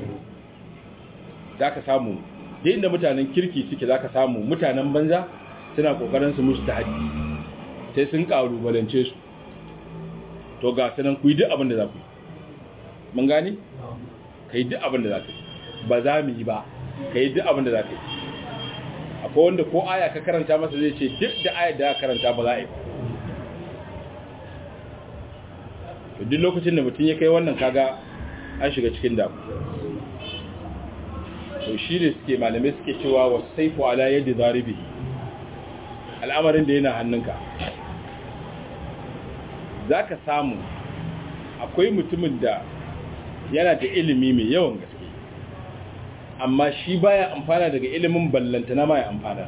za ka samu da inda mutanen kirki suke za ka samu mutanen banza suna ƙoƙarin su musu tahaddi sai sun ƙalubalance su to ga sanan ku yi duk abin da za ku yi mun gani ka yi duk abin da za ka yi ba za mu yi ba ka yi duk abin da za ka yi akwai wanda ko aya ka karanta masa zai ce duk da ayar da ka karanta ba za a yi ba duk lokacin da mutum ya kai wannan kaga an shiga cikin damu to shi ne suke malamai suke cewa wasu saifu ala yadda zaribi al'amarin da yana hannunka za ka samu akwai mutumin da yana da ilimi mai yawan gaske amma shi baya amfana daga ilimin ballantana ma ya amfana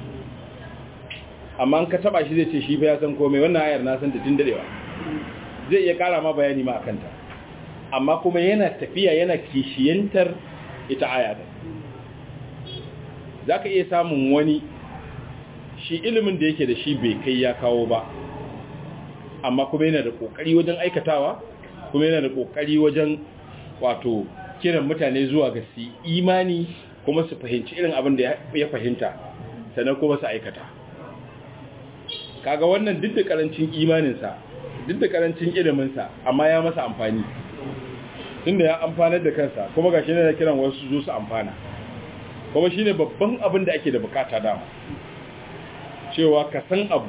amma an ka taba shi zai ce shi fa ya san komai wannan ayar na san da tun dadewa zai iya kara ma bayani ma akanta amma kuma yana tafiya yana kishiyantar ita aya da za ka iya samun wani shi ilimin da yake da shi bai kai ya kawo ba amma kuma yana da kokari wajen aikatawa kuma yana da kokari wajen wato kiran mutane zuwa ga su imani kuma su fahimci irin abin da ya fahimta sannan kuma su aikata kaga wannan duk da karancin imaninsa duk da karancin iliminsa amma ya masa amfani tunda ya amfanar da kansa kuma ga shi ne da kiran wasu zo su amfana kuma shi ne babban abin da ake da bukata dama cewa ka san abu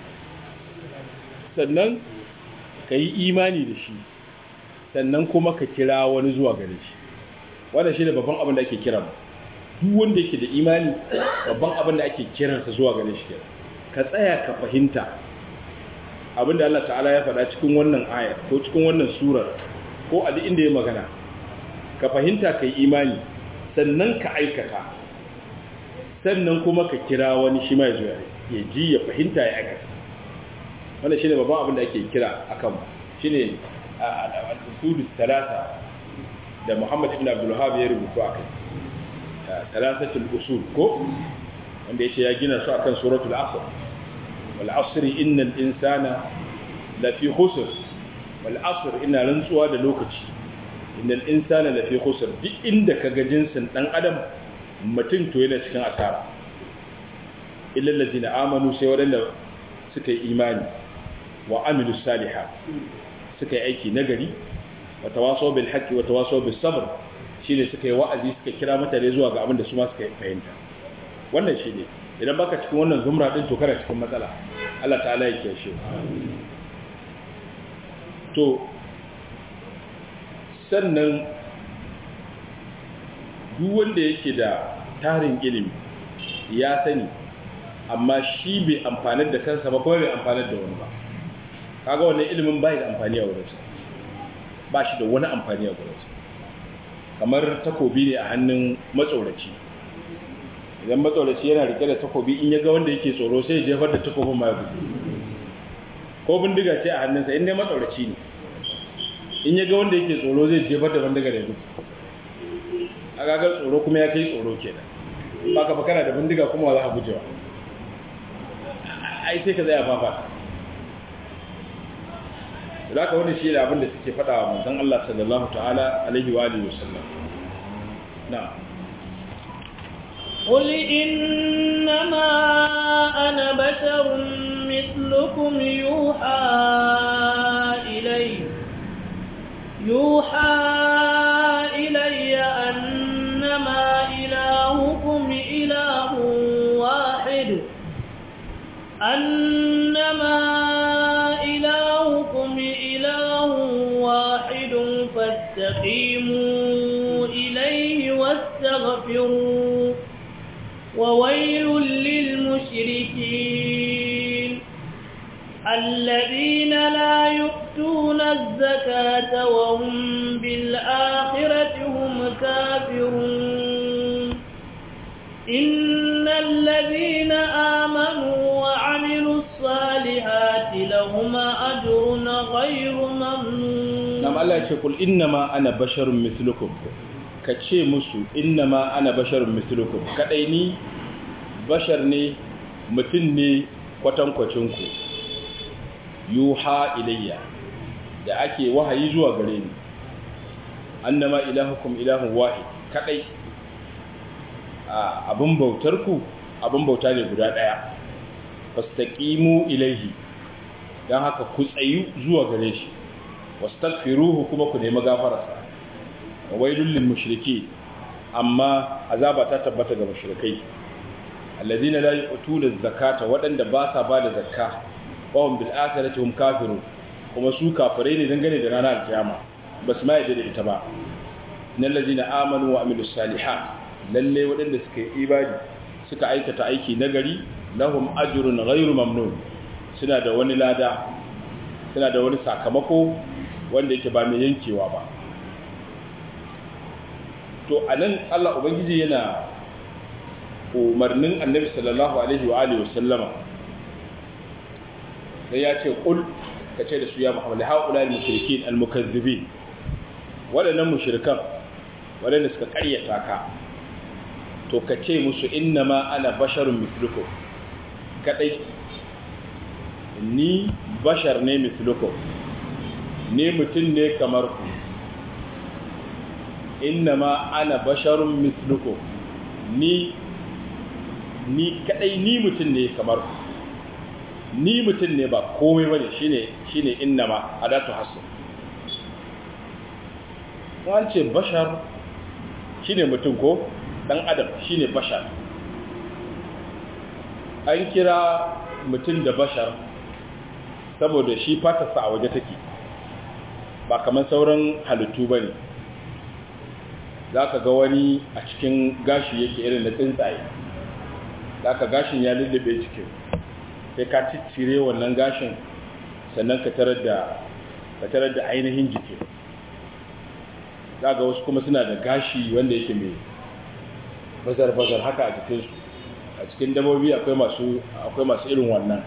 sannan ka yi imani da shi sannan kuma ka kira wani zuwa gare shi wannan shi ne babban abin da ake kira duk wanda yake da imani babban abin da ake kiransa zuwa gare shi ka tsaya ka fahimta abin da Allah ta'ala ya faɗa cikin wannan ayar ko cikin wannan surar ko a duk inda ya magana ka fahimta ka yi imani sannan ka aikata sannan kuma ka kira wani shi mai zuwa ya ji ya fahimta ya aikata wannan shine babban abin da ake kira akan shine al-usul talata da Muhammad ibn Abdul Wahhab ya rubuta akai talatatul usul ko wanda yace ya gina su akan suratul asr wal asr innal insana lafi khusr wal asr ina rantsuwa da lokaci innal insana lafi khusr duk inda kaga jinsin dan adam mutum to yana cikin asara illa allazina amanu sai wadanda suka yi imani wa amilu salihat suka yi aiki nagari wa tawasaw bil haqqi wa tawasaw bis sabr shine suka yi wa'azi suka kira mutane zuwa ga abin da su ma suka fahimta wannan shine idan baka cikin wannan zumra din to kana cikin matsala Allah ta'ala ya kiyashe to sannan duk wanda yake da tarin ilimi ya sani amma shi bai amfanar da kansa ba kuma bai amfanar da wani ba kaga wannan ilimin bai da amfani a wurinsa ba shi da wani amfani a wurinsa kamar takobi ne a hannun matsoraci idan matsoraci yana rike da takobi in ya ga wanda yake tsoro sai ya jefar da takobin ma ya gudu ko bindiga ce a hannunsa in dai matsoraci ne in ya ga wanda yake tsoro zai jefar da bindiga da gudu a gagar tsoro kuma ya kai tsoro kenan ba ka kana da bindiga kuma za a gujewa ai sai ka zai a fafa da ka wani shi da abin da suke faɗa wa manzon Allah sallallahu ta'ala alaihi wa alihi wasallam na قل إنما أنا بشر مثلكم يوحى إلي يوحى إلي أنما إلهكم إله واحد أنما إلهكم إله واحد فاستقيموا إليه واستغفروا وويل للمشركين الذين لا يؤتون الزكاة وهم بالآخرة هم كافرون إن الذين آمنوا وعملوا الصالحات لهم أجر غير ممنون نعم الله يقول إنما أنا بشر مثلكم kace musu innama ana basharun mislukum kadai ni bashar ne mutum ne kwatankwacin ku yuha ilayya da ake wahayi zuwa gare ni annama ilahukum ilahun wahid kadai abin bautar ku abin bauta ne guda daya fastaqimu ilayhi dan haka ku tsayu zuwa gare shi wastaghfiruhu kuma ku nemi gafararsa wailul lil mushriki amma azaba ta tabbata ga mushrikai alladhina la yu'tuna zakata wadanda ba sa ba da zakka wa hum bil akhirati hum kafirun kuma su kafirai ne dangane da ranar kiyama basu ma yadda da ita ba innal ladina amanu wa amilus salihat lalle wadanda suka yi ibadi suka aikata aiki nagari lahum ajrun ghairu mamnun suna da wani lada suna da wani sakamako wanda yake ba mai yankewa ba to anan Allah ubangiji yana umarnin annabi sallallahu alaihi wa alihi wasallama sai ya ce qul kace da su ya muhammad haula al mushrikin al mukazzibin wadannan mushrikan wadanda suka karyata ka to kace musu innama ana basharun mithlukum kadai ni bashar ne mislukum ni mutum ne kamar ku innama ana basharun mislukum ni ni kadai ni mutum ne kamar ku ni mutum ne ba komai bane shine shine innama adatu hasu an ce bashar shine mutum ko dan adam shine bashar an kira mutum da bashar saboda shi fatarsa a waje take ba kamar sauran halittu ba ne za ka ga wani a cikin gashi yake irin na tsuntsaye za ka gashin ya lullube cikin sai ka ciccire wannan gashin sannan ka tarar da ainihin jikin za ga wasu kuma suna da gashi wanda yake mai bazar-bazar haka a jikinsu a cikin dabobi akwai masu akwai masu irin wannan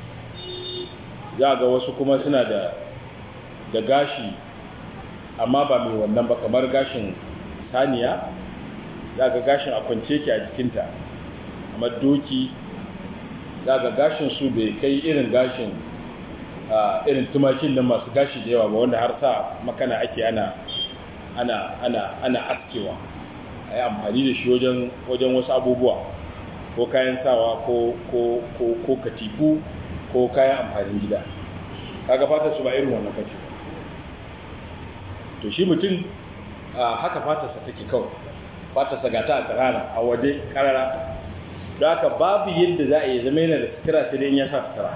za ga wasu kuma suna da da gashi amma ba mai wannan ba kamar gashin saniya za ga gashin a kwance ki a jikinta amma doki za ga gashin su bai kai irin gashin irin tumakin nan masu gashi da yawa ba wanda har sa makana ake ana ana ana ana askewa a yi amfani da shi wajen wajen wasu abubuwa ko kayan sawa ko ko ko ko katifu ko kayan amfanin gida kaga fata su ba irin wannan kace to shi mutum haka fatarsa take kawai fatarsa ga ta a tsirara a waje karara don haka babu yadda za a yi zama yana da sutura sai dai ya sa sutura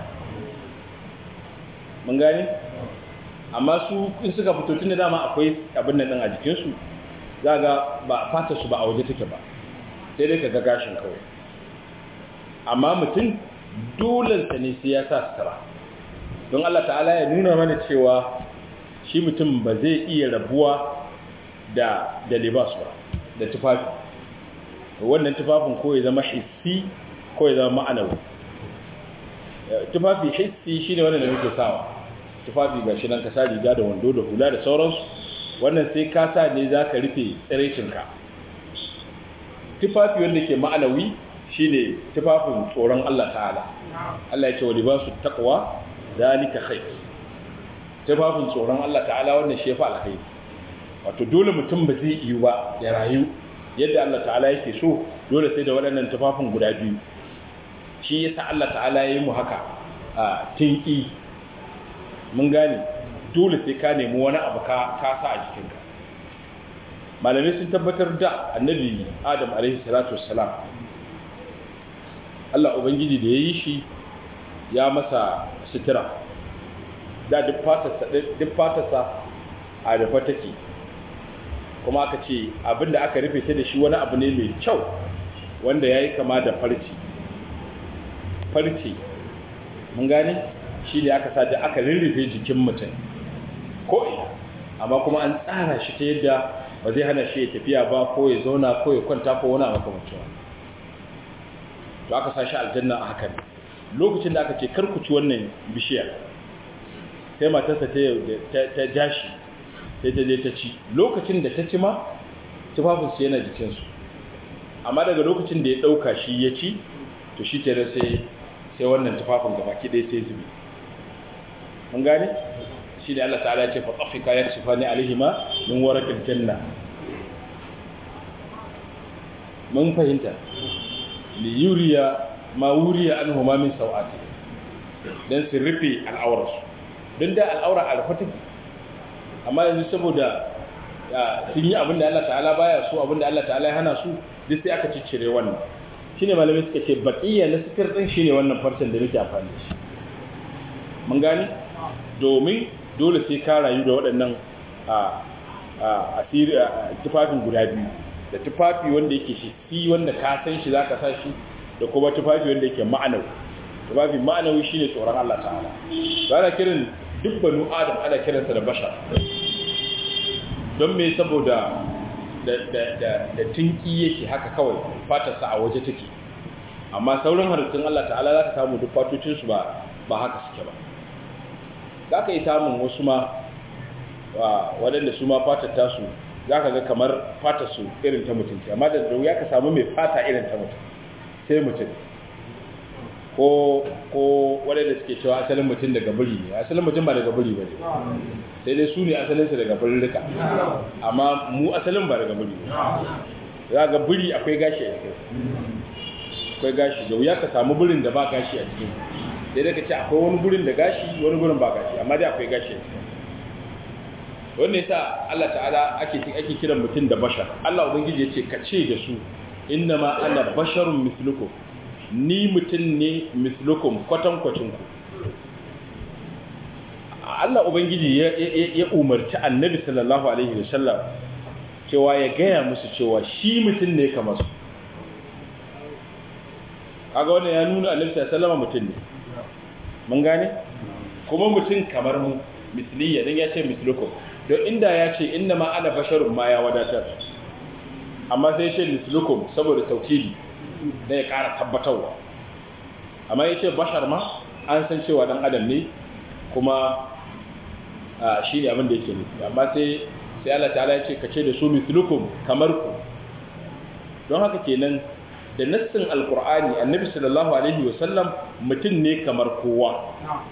mun gani amma su in suka fito tun da dama akwai abin nan a jikinsu za ga ba fatarsu ba a waje take ba sai dai ka ga gashin kawai amma mutum dolensa ne sai ya sa sutura don Allah ta'ala ya nuna mana cewa shi mutum ba zai iya rabuwa da da libas ba da tufafi wannan tufafin ko ya zama hissi ko ya zama ma'anawi tufafi hissi shine wannan da muke sawa tufafi gashi nan ka sa riga da wando da hula da sauransu wannan sai ka sa ne zaka rufe tsiraicinka tufafi wanda ke ma'anawi shine tufafin tsoron Allah ta'ala Allah ya ce wa libasu taqwa zalika khair tufafin tsoron Allah ta'ala wannan shi ya fa alkhairi wato dole mutum ba zai yi ba ya rayu yadda Allah ta'ala yake so dole sai da waɗannan tufafin guda biyu shi yasa Allah ta'ala ya yi mu haka a tinki mun gane dole sai ka nemi wani abu ka ka sa a jikinka malamai sun tabbatar da annabi Adam alaihi salatu wassalam Allah ubangiji da ya yi shi ya masa sutura da duk fatarsa a rufe take kuma aka ce abinda aka rufe ta da shi wani abu ne mai kyau wanda ya yi kama da farci farci mun gane shi ne aka sa da aka rurrufe jikin mutum ko'ina amma kuma an tsara shi ta yadda ba zai hana shi ya tafiya ba ko ya zauna ko ya kwanta ko wani makamancin to aka sa shi aljanna a haka ne lokacin da aka ce karkuci wannan bishiyar sai matarsa ta jashi sai ta je ta ci lokacin da ta ci ma tufafinsu yana jikinsu amma daga lokacin da ya ɗauka shi ya ci to shi tare sai sai wannan tufafin gaba ki ɗaya sai zubi mun gane shi ne Allah ta'ala ce faɗafika ya ci fani alihima min warakin janna mun fahimta liyuriya ma wuriya an huma min sau'ati don su rufe al'aurarsu don da al'aura a rufe take amma yanzu saboda sun yi abin da Allah ta'ala baya so abin da Allah ta'ala ya hana su duk sai aka ciccire wannan shine malamai suka ce baqiya na sitir din shine wannan farcen da nake amfani da shi mun gane domin dole sai ka rayu da waɗannan a asiri tufafin guda biyu da tufafi wanda yake shi wanda ka san shi zaka sa shi da kuma tufafi wanda yake ma'anawi tufafi ma'anawi shine tsoron Allah ta'ala ba na kiran duk banu adam ana kiransa da bashar don me saboda da da da da tinki yake haka kawai fatarsa a waje take amma sauran halittun Allah ta'ala za ka samu duk fatocin su ba ba haka suke ba za ka yi samun wasu ma waɗanda su ma fatar tasu za ka ga kamar fatar su irin ta mutum amma da wuya ka samu mai fata irin ta mutum sai mutum ko ko waɗanda suke cewa asalin mutum daga biri ne asalin mutum ba daga biri ba ne sai dai su ne asalinsa daga birirrika amma mu asalin ba daga biri ne za ga biri akwai gashi a cikin akwai gashi da wuya ka samu birin da ba gashi a cikin sai dai ka ce akwai wani gurin da gashi wani gurin ba gashi amma dai akwai gashi a cikin wannan yasa Allah ta'ala ake ake kiran mutum da bashar Allah ubangiji ya ce ka ce da su inna ma ana basharun mislukum ni mutum ne mislukum kwatankwacin ku Allah ubangiji ya, ya, umarci annabi sallallahu alaihi wasallam cewa ya gaya musu cewa shi mutum ne kamar su kaga wannan ya nuna annabi sallallahu alaihi wasallam mutum ne mun gane kuma mutum kamar mu misliya dan ya ce mislukum don inda ya ce inna ma ana basharun ma ya wadatar amma sai ce mislukum saboda taukili da ya ƙara tabbatarwa amma ya ce bashar ma an san cewa dan adam ne kuma shi ne abin da yake nufi amma sai sai Allah ta'ala ya ce ka ce da su mislukum kamar ku don haka kenan da nassin alkur'ani annabi sallallahu alaihi wasallam mutum ne kamar kowa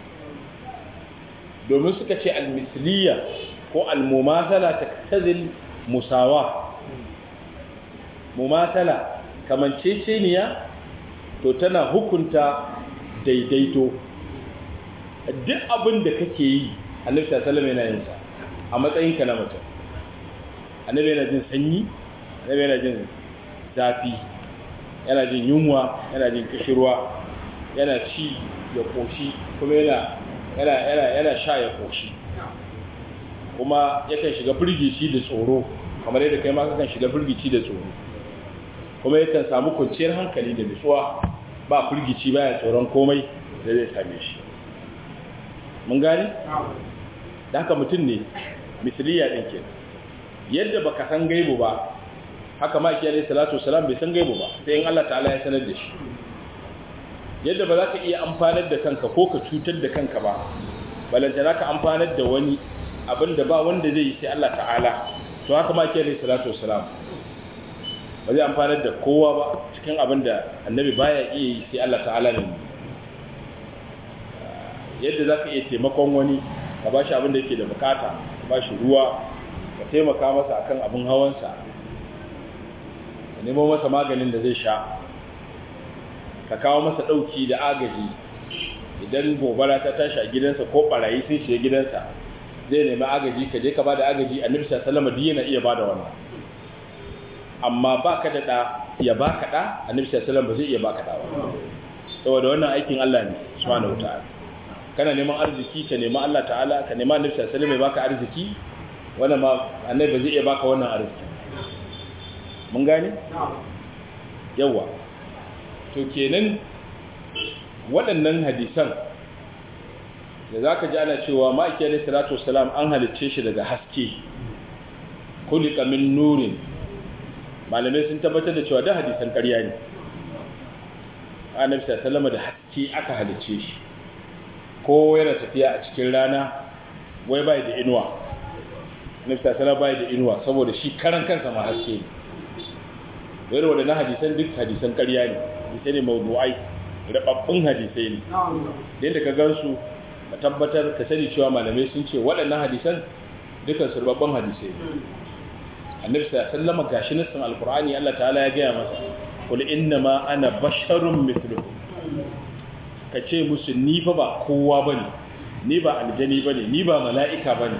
domin suka ce almisliya ko almumasala ta tazil musawa mumasala kamanceceniya to tana hukunta daidaito duk abin da kake yi annabi sallallahu yana yin sa a matsayinka na mutum annabi yana jin sanyi annabi yana jin zafi yana jin yunwa yana jin kishirwa yana ci ya koshi kuma yana yana yana yana sha ya koshi kuma yakan shiga firgici da tsoro kamar yadda kai ma kakan shiga firgici da tsoro kuma yakan samu kwanciyar hankali da nutsuwa ba firgici baya tsoron komai da zai same shi mun gani da haka mutum ne misliya din ke yadda baka san gaibu ba haka ma ki alayhi salatu wasalam bai san gaibu ba sai in Allah ta'ala ya sanar da shi yadda ba za ka iya amfanar da kanka ko ka cutar da kanka ba balantana ka amfanar da wani abin da ba wanda zai yi sai Allah ta'ala to haka ma ki alayhi salatu wasalam ba zai amfanar da kowa ba cikin abin da annabi baya iya yi sai Allah ta'ala ne yadda za ka iya taimakon wani ka ba shi abin da yake da bukata ka ba shi ruwa ka taimaka masa akan abin hawansa ka nemo masa maganin da zai sha ka kawo masa ɗauki da agaji idan gobara ta tashi a gidansa ko barayi sun shiga gidansa zai nemi agaji ka je ka ba da agaji annabi sallallahu alaihi yana iya ba da wannan amma ba ka da ɗa ya ba ka ɗa annabi sallallahu ba zai iya ba ka ɗa ba saboda wannan aikin Allah ne subhanahu wataala kana neman arziki ka nemi Allah ta'ala ka nemi annabi sallallahu alaihi baka arziki wannan ma annabi ba zai iya baka wannan arziki mun gane yawa to kenan waɗannan hadisan da zaka ji ana cewa ma'aikiyar alaihi salatu wassalam an halicce shi daga haske kulika min nurin malamai sun tabbatar da cewa da hadisan ƙarya ne annabi sallallahu da haske aka halicce shi ko yana tafiya a cikin rana wai bai da inuwa annabi sallallahu bai da inuwa saboda shi karan kansa ma haske ne wai wanda na hadisan duk hadisan ƙarya ne hadisai ne mawdu'ai rababbun hadisai ne da yadda ka gansu ka tabbatar ka sani cewa malamai sun ce waɗannan hadisan dukan su rababban hadisai ne annabi sallallahu gashi nassin alqur'ani Allah ta'ala ya gaya masa qul inna ma ana basharun mithlukum kace musu ni fa ba kowa bane ni ba aljani bane ni ba mala'ika bane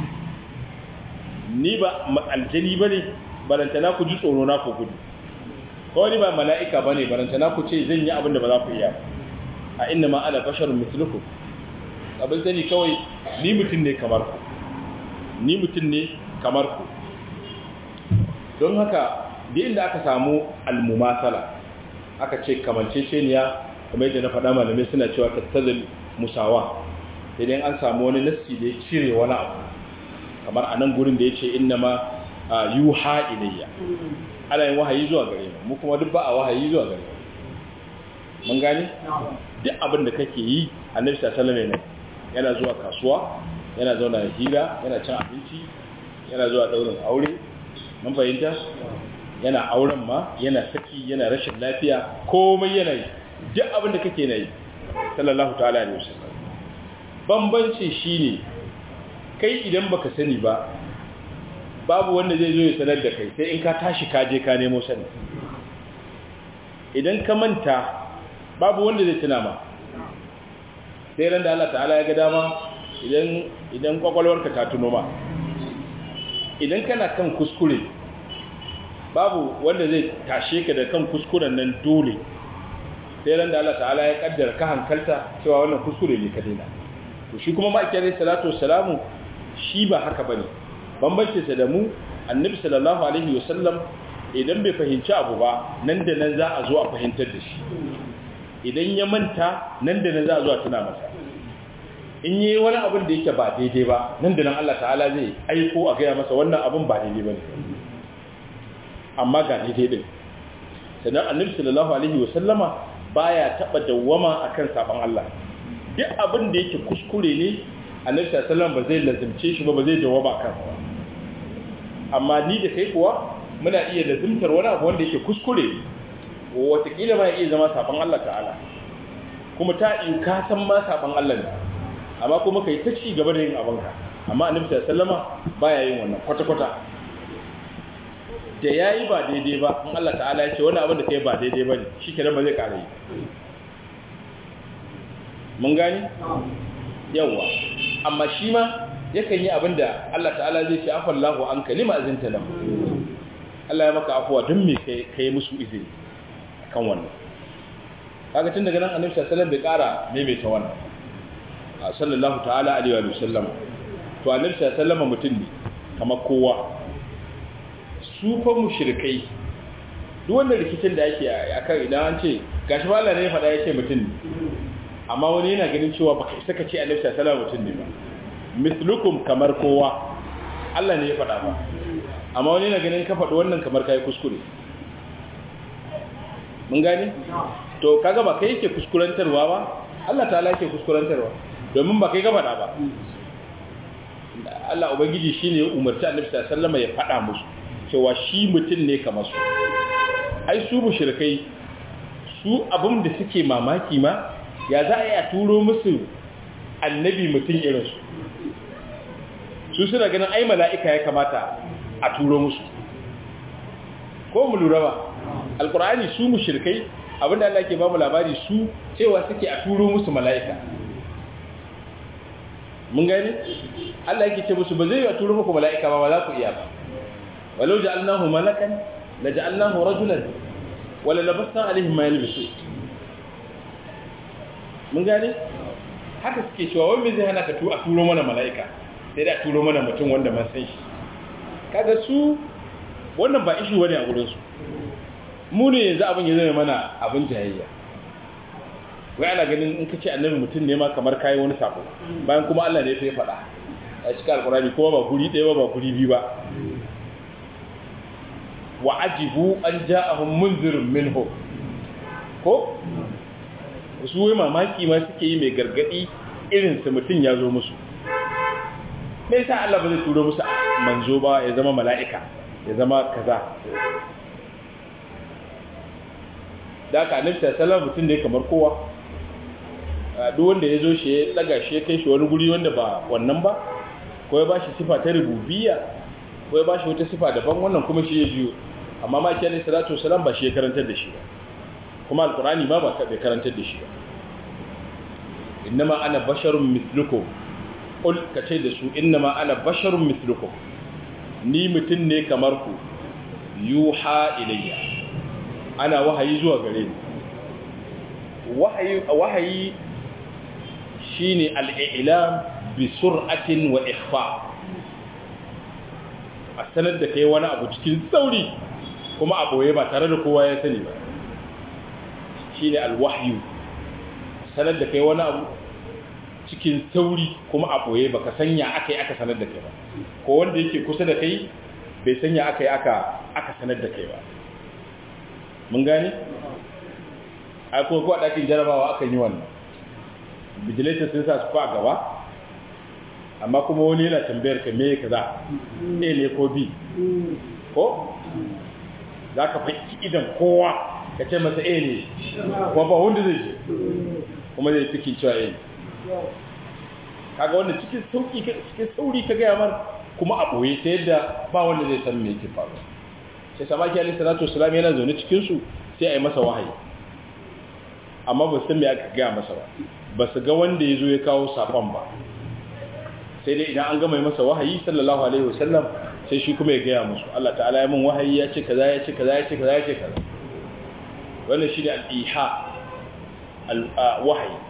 ni ba aljani bane barantana ku ji tsoro na ku gudu ko ni ba mala'ika bane barantana ku ce zan yi abin da ba za ku iya a inna ma ana basharun mithlukum abin sani kawai ni mutum ne kamar ku ni mutum ne kamar ku don haka da inda aka samu almumasala aka ce kamanceceniya kamar yadda na faɗa malamai suna cewa tattazin musawa idan an samu wani nassi da ya cire wani abu kamar a nan gurin da ya ce inna ma yuha ilayya ana yin wahayi zuwa gare mu mu kuma duk ba a wahayi zuwa gare mu mun gane duk abin da kake yi annabi sallallahu alaihi wasallam yana zuwa kasuwa yana zauna hira yana cin abinci yana zuwa daurin aure mun fahimta yana auren ma yana saki yana rashin lafiya komai yana yi duk abin da kake na yi sallallahu ta'ala alaihi wasallam bambanci shine kai idan baka sani ba babu wanda zai zo ya sanar da kai sai in ka tashi ka je ka nemo sani idan ka manta babu wanda zai tuna ma sai ran da Allah ta'ala ya ga dama idan idan kwakwalwarka ta tuno ma idan kana kan kuskure babu wanda zai tashe ka da kan kuskuren nan dole sai ran da Allah ta'ala ya kaddara ka hankalta cewa wannan kuskure ne ka daina to shi kuma ma'aikiyar salatu wassalamu shi ba haka bane bambancin sa da mu annabi sallallahu alaihi wasallam idan bai fahimci abu ba nan da nan za a zo a fahimtar da shi idan ya manta nan da nan za a zo a tuna masa in yi wani abin da yake ba daidai ba nan da nan Allah ta'ala zai aiko a gaya masa wannan abin ba daidai ba ne amma ga daidai din sannan annabi sallallahu alaihi wa sallama baya taba dawwama akan saban Allah duk abin da yake kuskure ne annabi sallallahu alaihi wasallam ba zai lazimce shi ba ba zai dawwama kan amma ni da kai kuwa muna iya lazimtar wani abu wanda yake kuskure watakila ma iya zama saban Allah ta'ala kuma ta in ka san ma saban Allah ne amma kuma kai ta ci gaba da yin abinka amma annabi sallama baya yin wannan kwata-kwata da yayi ba daidai ba in Allah ta'ala ya ce wani abin da kai ba daidai bane shikenan ba zai kare yi mun gani yawa amma shi ma yakan yi abin da Allah ta'ala zai ce afallahu an kalima azinta lahu Allah ya maka afuwa don me kai kai musu izini kan wannan kaga tun daga nan annabi sallallahu alaihi wasallam bai kara maimaita wannan sallallahu ta'ala alaihi wa sallam to annabi sallallahu alaihi wasallam mutum ne kamar kowa su fa mushrikai duk wanda rikicin da yake akan idan an ce gashi ba Allah ne ya faɗa ya ce mutum ne amma wani yana ganin cewa baka isa ka ce annabi sallallahu alaihi wasallam mutum ne ba mislukum kamar kowa Allah ne ya faɗa ba amma wani yana ganin ka faɗi wannan kamar kai kuskure mun gane to kaga ba kai yake kuskurantarwa ba Allah ta'ala yake kuskurantarwa domin ba kai ga faɗa ba Allah ubangiji shine ya umarci Annabi sallallahu alaihi wasallam ya faɗa musu cewa shi mutum ne kamar su ai su mushrikai su abin da suke mamaki ma ya za a yi a turo musu annabi mutum irin su su suna ganin ai mala'ika ya kamata a turo musu ko mu lura ba alkur'ani su mushrikai abinda Allah ke ba mu labari su cewa suke a turo musu mala'ika mun gani Allah yake ce musu ba zai yi a turo muku mala'ika ba ba za ku iya ba walau ja'alnahu malakan la ja'alnahu rajulan wala labasna alaihim ma yalbisu mun gani haka suke cewa wai me zai hana ka tu a turo mana mala'ika sai da a turo mana mutum wanda man san shi kaga su wannan ba ishi wani a gurin su mu ne yanzu abin ya zama mana abin jayayya wai ana ganin in ka ce annabi mutum ne ma kamar kayi wani sako bayan kuma Allah ne ya faɗa a cikin alkurani kuma ba guri ɗaya ba guri biyu ba wa ajibu an ja'ahum munzirun minhu ko su wai mamaki ma suke yi mai gargadi irin su mutum ya zo musu me yasa Allah ba zai turo musu manzo ba ya zama mala'ika ya zama kaza da aka annabi sallallahu mutum ne kamar kowa duk wanda ya zo shi ya daga shi ya kai shi wani guri wanda ba wannan ba ko ya bashi sifa ta rububiyya ko ya bashi wata sifa daban wannan kuma shi ya biyo amma ma kiyar salatu wasalam ba shi ya karantar da shi ba kuma alkurani ma ba bai karantar da shi ba innama ana basharun mithlukum qul kace da su innama ana basharun mithlukum ni mutum ne kamar ku yuha ilayya ana wahayi zuwa gare ni wahayi wahayi shine al-i'lam bi sur'atin wa ikhfa a sanar da kai wani abu cikin sauri kuma a boye ba tare da kowa ya sani ba shine al-wahyu sanar da kai wani abu cikin sauri kuma a boye baka sanya akai aka sanar da kai ba ko wanda yake kusa da kai bai sanya akai aka aka sanar da kai ba mun gane a ko ko a dakin jarabawa akan yi wannan vigilator sun sa su fa gaba amma kuma wani yana tambayar ka me kaza a ne ko b ko za ka fahimci idan kowa ka ce masa eh ne kuma ba wanda zai ji kuma zai ciki cewa eh kaga wanda cikin sauki cikin sauri ka gaya mar kuma a ɓoye ta yadda ba wanda zai san me yake faru sai samaki alaihi salatu wasalam yana zaune cikin su sai a yi masa wahayi amma ba su san me aka gaya masa ba ba su ga wanda ya zo ya kawo saƙon ba sai dai idan an gama masa wahayi sallallahu alaihi wasallam sai shi kuma ya gaya musu Allah ta'ala ya min wahayi ya ce kaza ya ce kaza ya ce kaza ya ce kaza wannan shine al-iha al-wahayi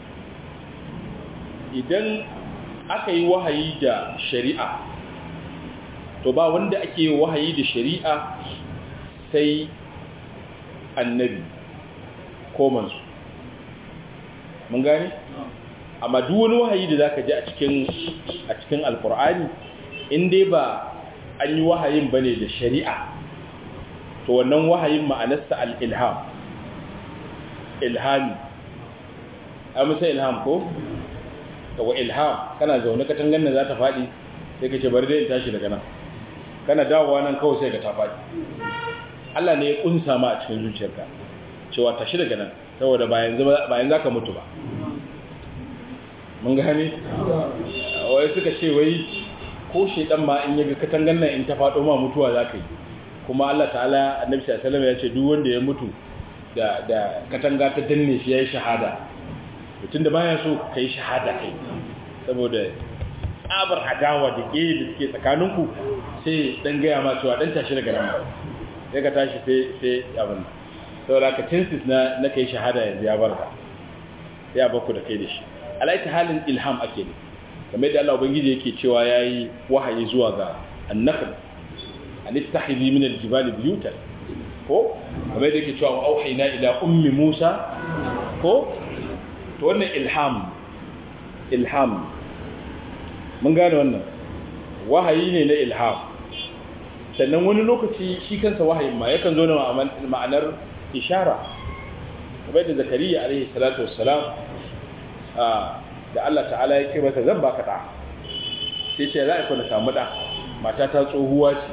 idan aka yi wahayi da shari'a to ba wanda ake yi wahayi da shari'a sai annabi ko mansu mun gane amma duk wani wahayi da zaka ji a cikin a cikin alqur'ani in dai ba an yi wahayin bane da shari'a to wannan wahayin ma'anarsa al-ilham ilhami a musa ilham ko kawo ilham kana zaune katangan nan za ta faɗi sai ka ce bari dai in tashi daga nan kana dawowa nan kawai sai ka ta faɗi Allah ne ya kunsa ma a cikin zuciyarka cewa tashi daga nan saboda bayan za ka mutu ba mun gane wai suka ce wai ko shedan ma in yaga katangan nan in ta faɗo ma mutuwa za ka yi kuma Allah ta'ala annabi sallallahu alaihi wasallam ya ce duk wanda ya mutu da da katanga ta danne shi yayi shahada mutum da baya so kai shahada kai saboda tsabar adawa da ke da suke tsakaninku sai dan gaya ma cewa dan tashi daga nan sai ka tashi sai sai abin saboda ka chances na na kai shahada yanzu ya barka sai ya baku da kai da shi alaita halin ilham ake ne kamar yadda Allah ubangiji yake cewa yayi wahayi zuwa ga annakhl an istahizi min aljibal buyutan ko kamar yadda yake cewa auhayna ila ummi Musa ko to wannan ilham ilham mun gane wannan wahayi ne na ilham sannan wani lokaci shi kansa wahayin ma yakan zo na ma'anar ishara kamar da zakariya alaihi salatu wassalam da Allah ta'ala ya ce masa zan baka da sai ce za a kuna samu da mata ta tsohuwa ce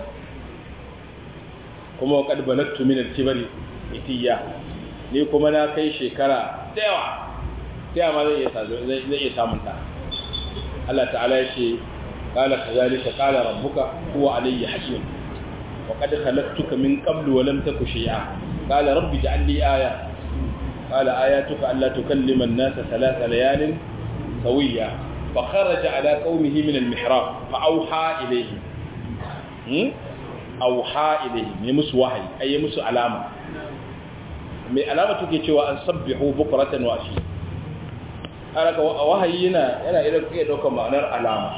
kuma wa kad balattu min al-kibari itiya ni kuma na kai shekara da yawa da yawa zai iya zai iya samun da Allah ta'ala ya ce qala kadhalika qala rabbuka huwa alayya hakim wa qad khalaqtuka min qablu wa lam taku shay'a qala rabbi ij'al li aya qala ayatuka alla tukallima an-nasa thalatha layalin سويا فخرج على قومه من المحراب فأوحى إليهم أوحى إليهم يمس وحي أي يمس علامة mai alama take cewa an sabbihu bukratan wa ashi alaka wahayi yana yana irin kai daukar ma'anar alama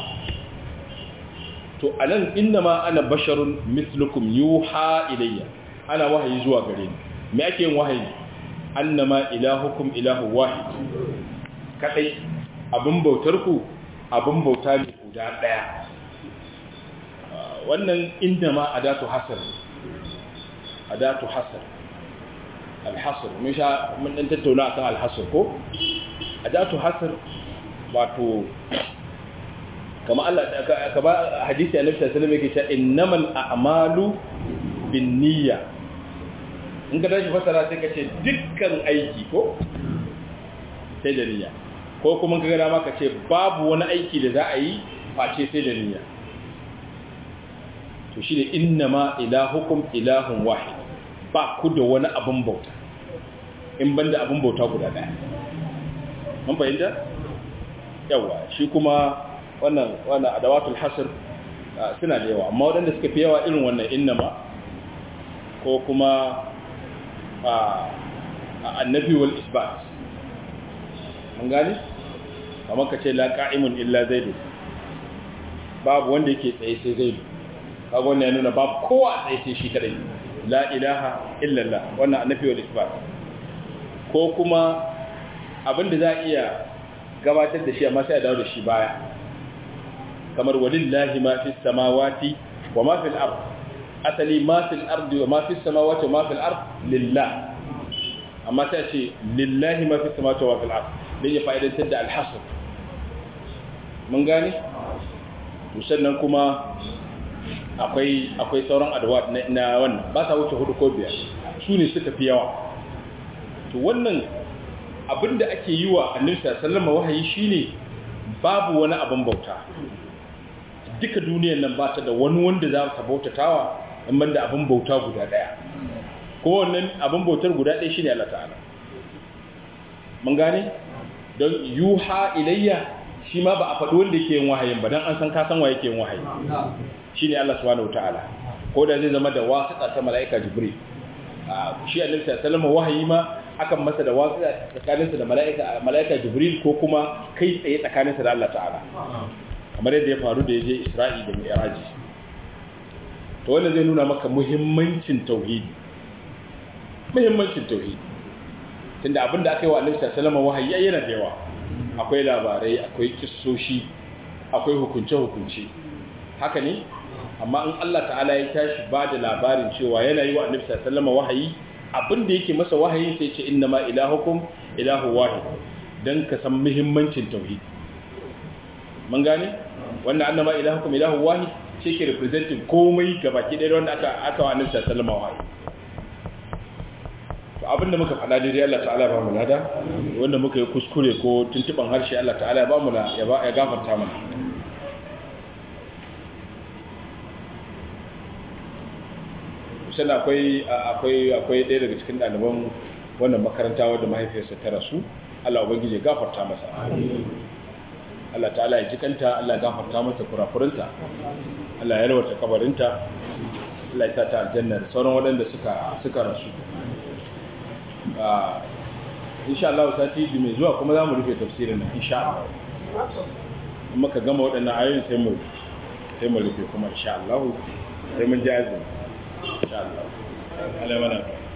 to anan inna ma ana basharun mislukum yuha ilayya ana wahayi zuwa gare ni me ake yin wahayi annama ilahukum ilahu wahid kadai abin bautarku abin bauta ne guda ɗaya wannan inda ma adatu hasar adatu hasar alhasar mun sha mun dan tattauna akan alhasar ko adatu hasar wato kama Allah ka ba hadisi annabi sallallahu alaihi wasallam yake cewa innamal a'malu binniyya in ka tashi fasara sai ka ce dukkan aiki ko sai da niyya ko kuma ka gada maka ce babu wani aiki da za a yi face sai da niyya to shi da inna ma ilahukum ilahun wahid ba ku da wani abin bauta in banda abin bauta guda daya mun fahimta yawa shi kuma wannan wannan adawatul hasr suna da yawa amma waɗanda suka fi yawa irin wannan inna ma ko kuma annabi wal isbat mun gane kamar ka ce la qa'imun illa zaidu babu wanda yake tsaye sai zaidu kaga wannan ya nuna babu kowa tsaye sai shi kadai la ilaha illa allah wannan annabi wal isbat ko kuma abinda za a iya gabatar da shi amma sai a dawo da shi baya kamar walillahi ma fis samawati wa ma fil ard asali ma fil ardi wa ma fis samawati wa ma fil ard lillah amma sai ce lillahi ma fis samawati wa fil ard don ya fa'idantar da alhassar mun gane? sannan kuma akwai sauran adawa na wannan ba sa wuce hudu ko biyar su ne suka fi yawa to wannan abin da ake yi wa annabi sallama wahayi shine babu wani abin bauta duka duniyar nan ba ta da wani wanda za ta bautatawa in da abin bauta guda daya ko wannan abin bautar guda daya shine Allah ta'ala mun gane don yuha ilayya shi ma ba a faɗi wanda yake yin wahayin ba don an san ka san wa yake yin wahayi shine Allah subhanahu wataala ko da zai zama da wasiƙa ta mala'ika jibril shi annabi sallallahu alaihi wahayi ma akan masa da wasiƙa tsakaninsa da mala'ika mala'ika jibril ko kuma kai tsaye tsakaninsa da Allah ta'ala kamar yadda ya faru da yaje Isra'i da Mi'raj to wannan zai nuna maka muhimmancin tauhidi muhimmancin tauhidi tunda abinda aka yi wa annabi sallallahu alaihi wahayi yana da yawa akwai labarai akwai kissoshi akwai hukunce-hukunce haka ne amma in Allah ta'ala ya tashi ba da labarin cewa yana yi wa annabi sallama wahayi abinda yake masa wahayi sai ce inna ma ilahukum ilahu wahid dan ka san muhimmancin tauhid mun gane wannan annama ilahukum ilahu wahid ce ke representing komai gabaki ɗaya wanda aka aka wa annabi sallama wahayi to abinda muka faɗa daidai Allah ta'ala ba mu lada wanda muka yi kuskure ko tuntuban harshe Allah ta'ala ba mu ya ba ya gafarta mana sannan akwai akwai akwai ɗaya daga cikin ɗaliban wannan makaranta wadda mahaifiyarsa ta rasu Allah ubangiji ya gafarta masa Allah ta'ala ya jikanta Allah ya gafarta masa kurakurinta Allah ya yarwata kabarinta Allah ya sa ta aljanna da sauran waɗanda suka suka rasu insha Allah sati mai zuwa kuma za mu rufe tafsirin nan insha Allah in muka gama waɗannan ayoyin sai mu sai mu rufe kuma insha Allah sai mun ji azumi insha Allah Allah mana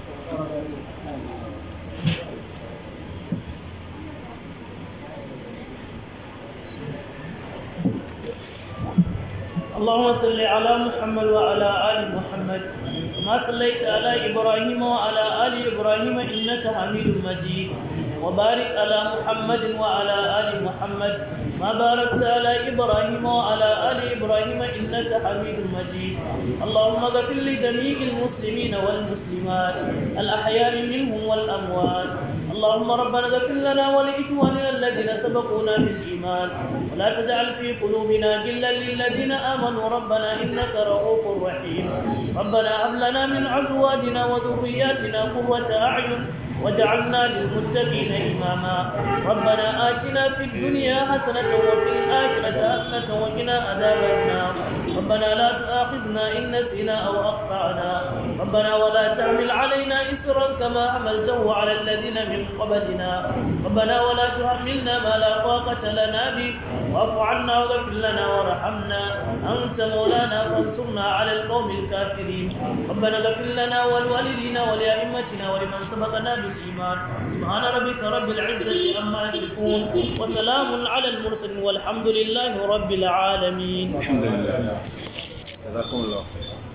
اللهم صل على محمد وعلى آل محمد كما صليت على إبراهيم وعلى آل إبراهيم إنك حميد مجيد وبارك على محمد وعلى آل محمد ما باركت على إبراهيم وعلى آل إبراهيم إنك حميد مجيد اللهم اغفر لجميع المسلمين والمسلمات الأحياء منهم والأموات اللهم ربنا اغفر لنا ولإخواننا الذين سبقونا بالإيمان ولا تجعل في قلوبنا غلا للذين آمنوا ربنا إنك رؤوف رحيم ربنا هب لنا من أزواجنا وذرياتنا قرة أعين وجعلنا للمتقين إماما ربنا آتنا في الدنيا حسنة وفي الآخرة حسنة وقنا عذاب النار ربنا لا تؤاخذنا إن نسينا أو أخطأنا ربنا ولا تحمل علينا إسرا كما حملته على الذين من قبلنا ربنا ولا تحملنا ما لا طاقة لنا به واعف عنا واغفر لنا وارحمنا أنت مولانا فانصرنا على القوم الكافرين ربنا اغفر لنا ولوالدينا ولأئمتنا ولمن سبقنا بالإيمان سبحان ربك رب العزة عما يصفون وسلام على المرسلين والحمد لله رب العالمين الحمد لله جزاكم الله خيرا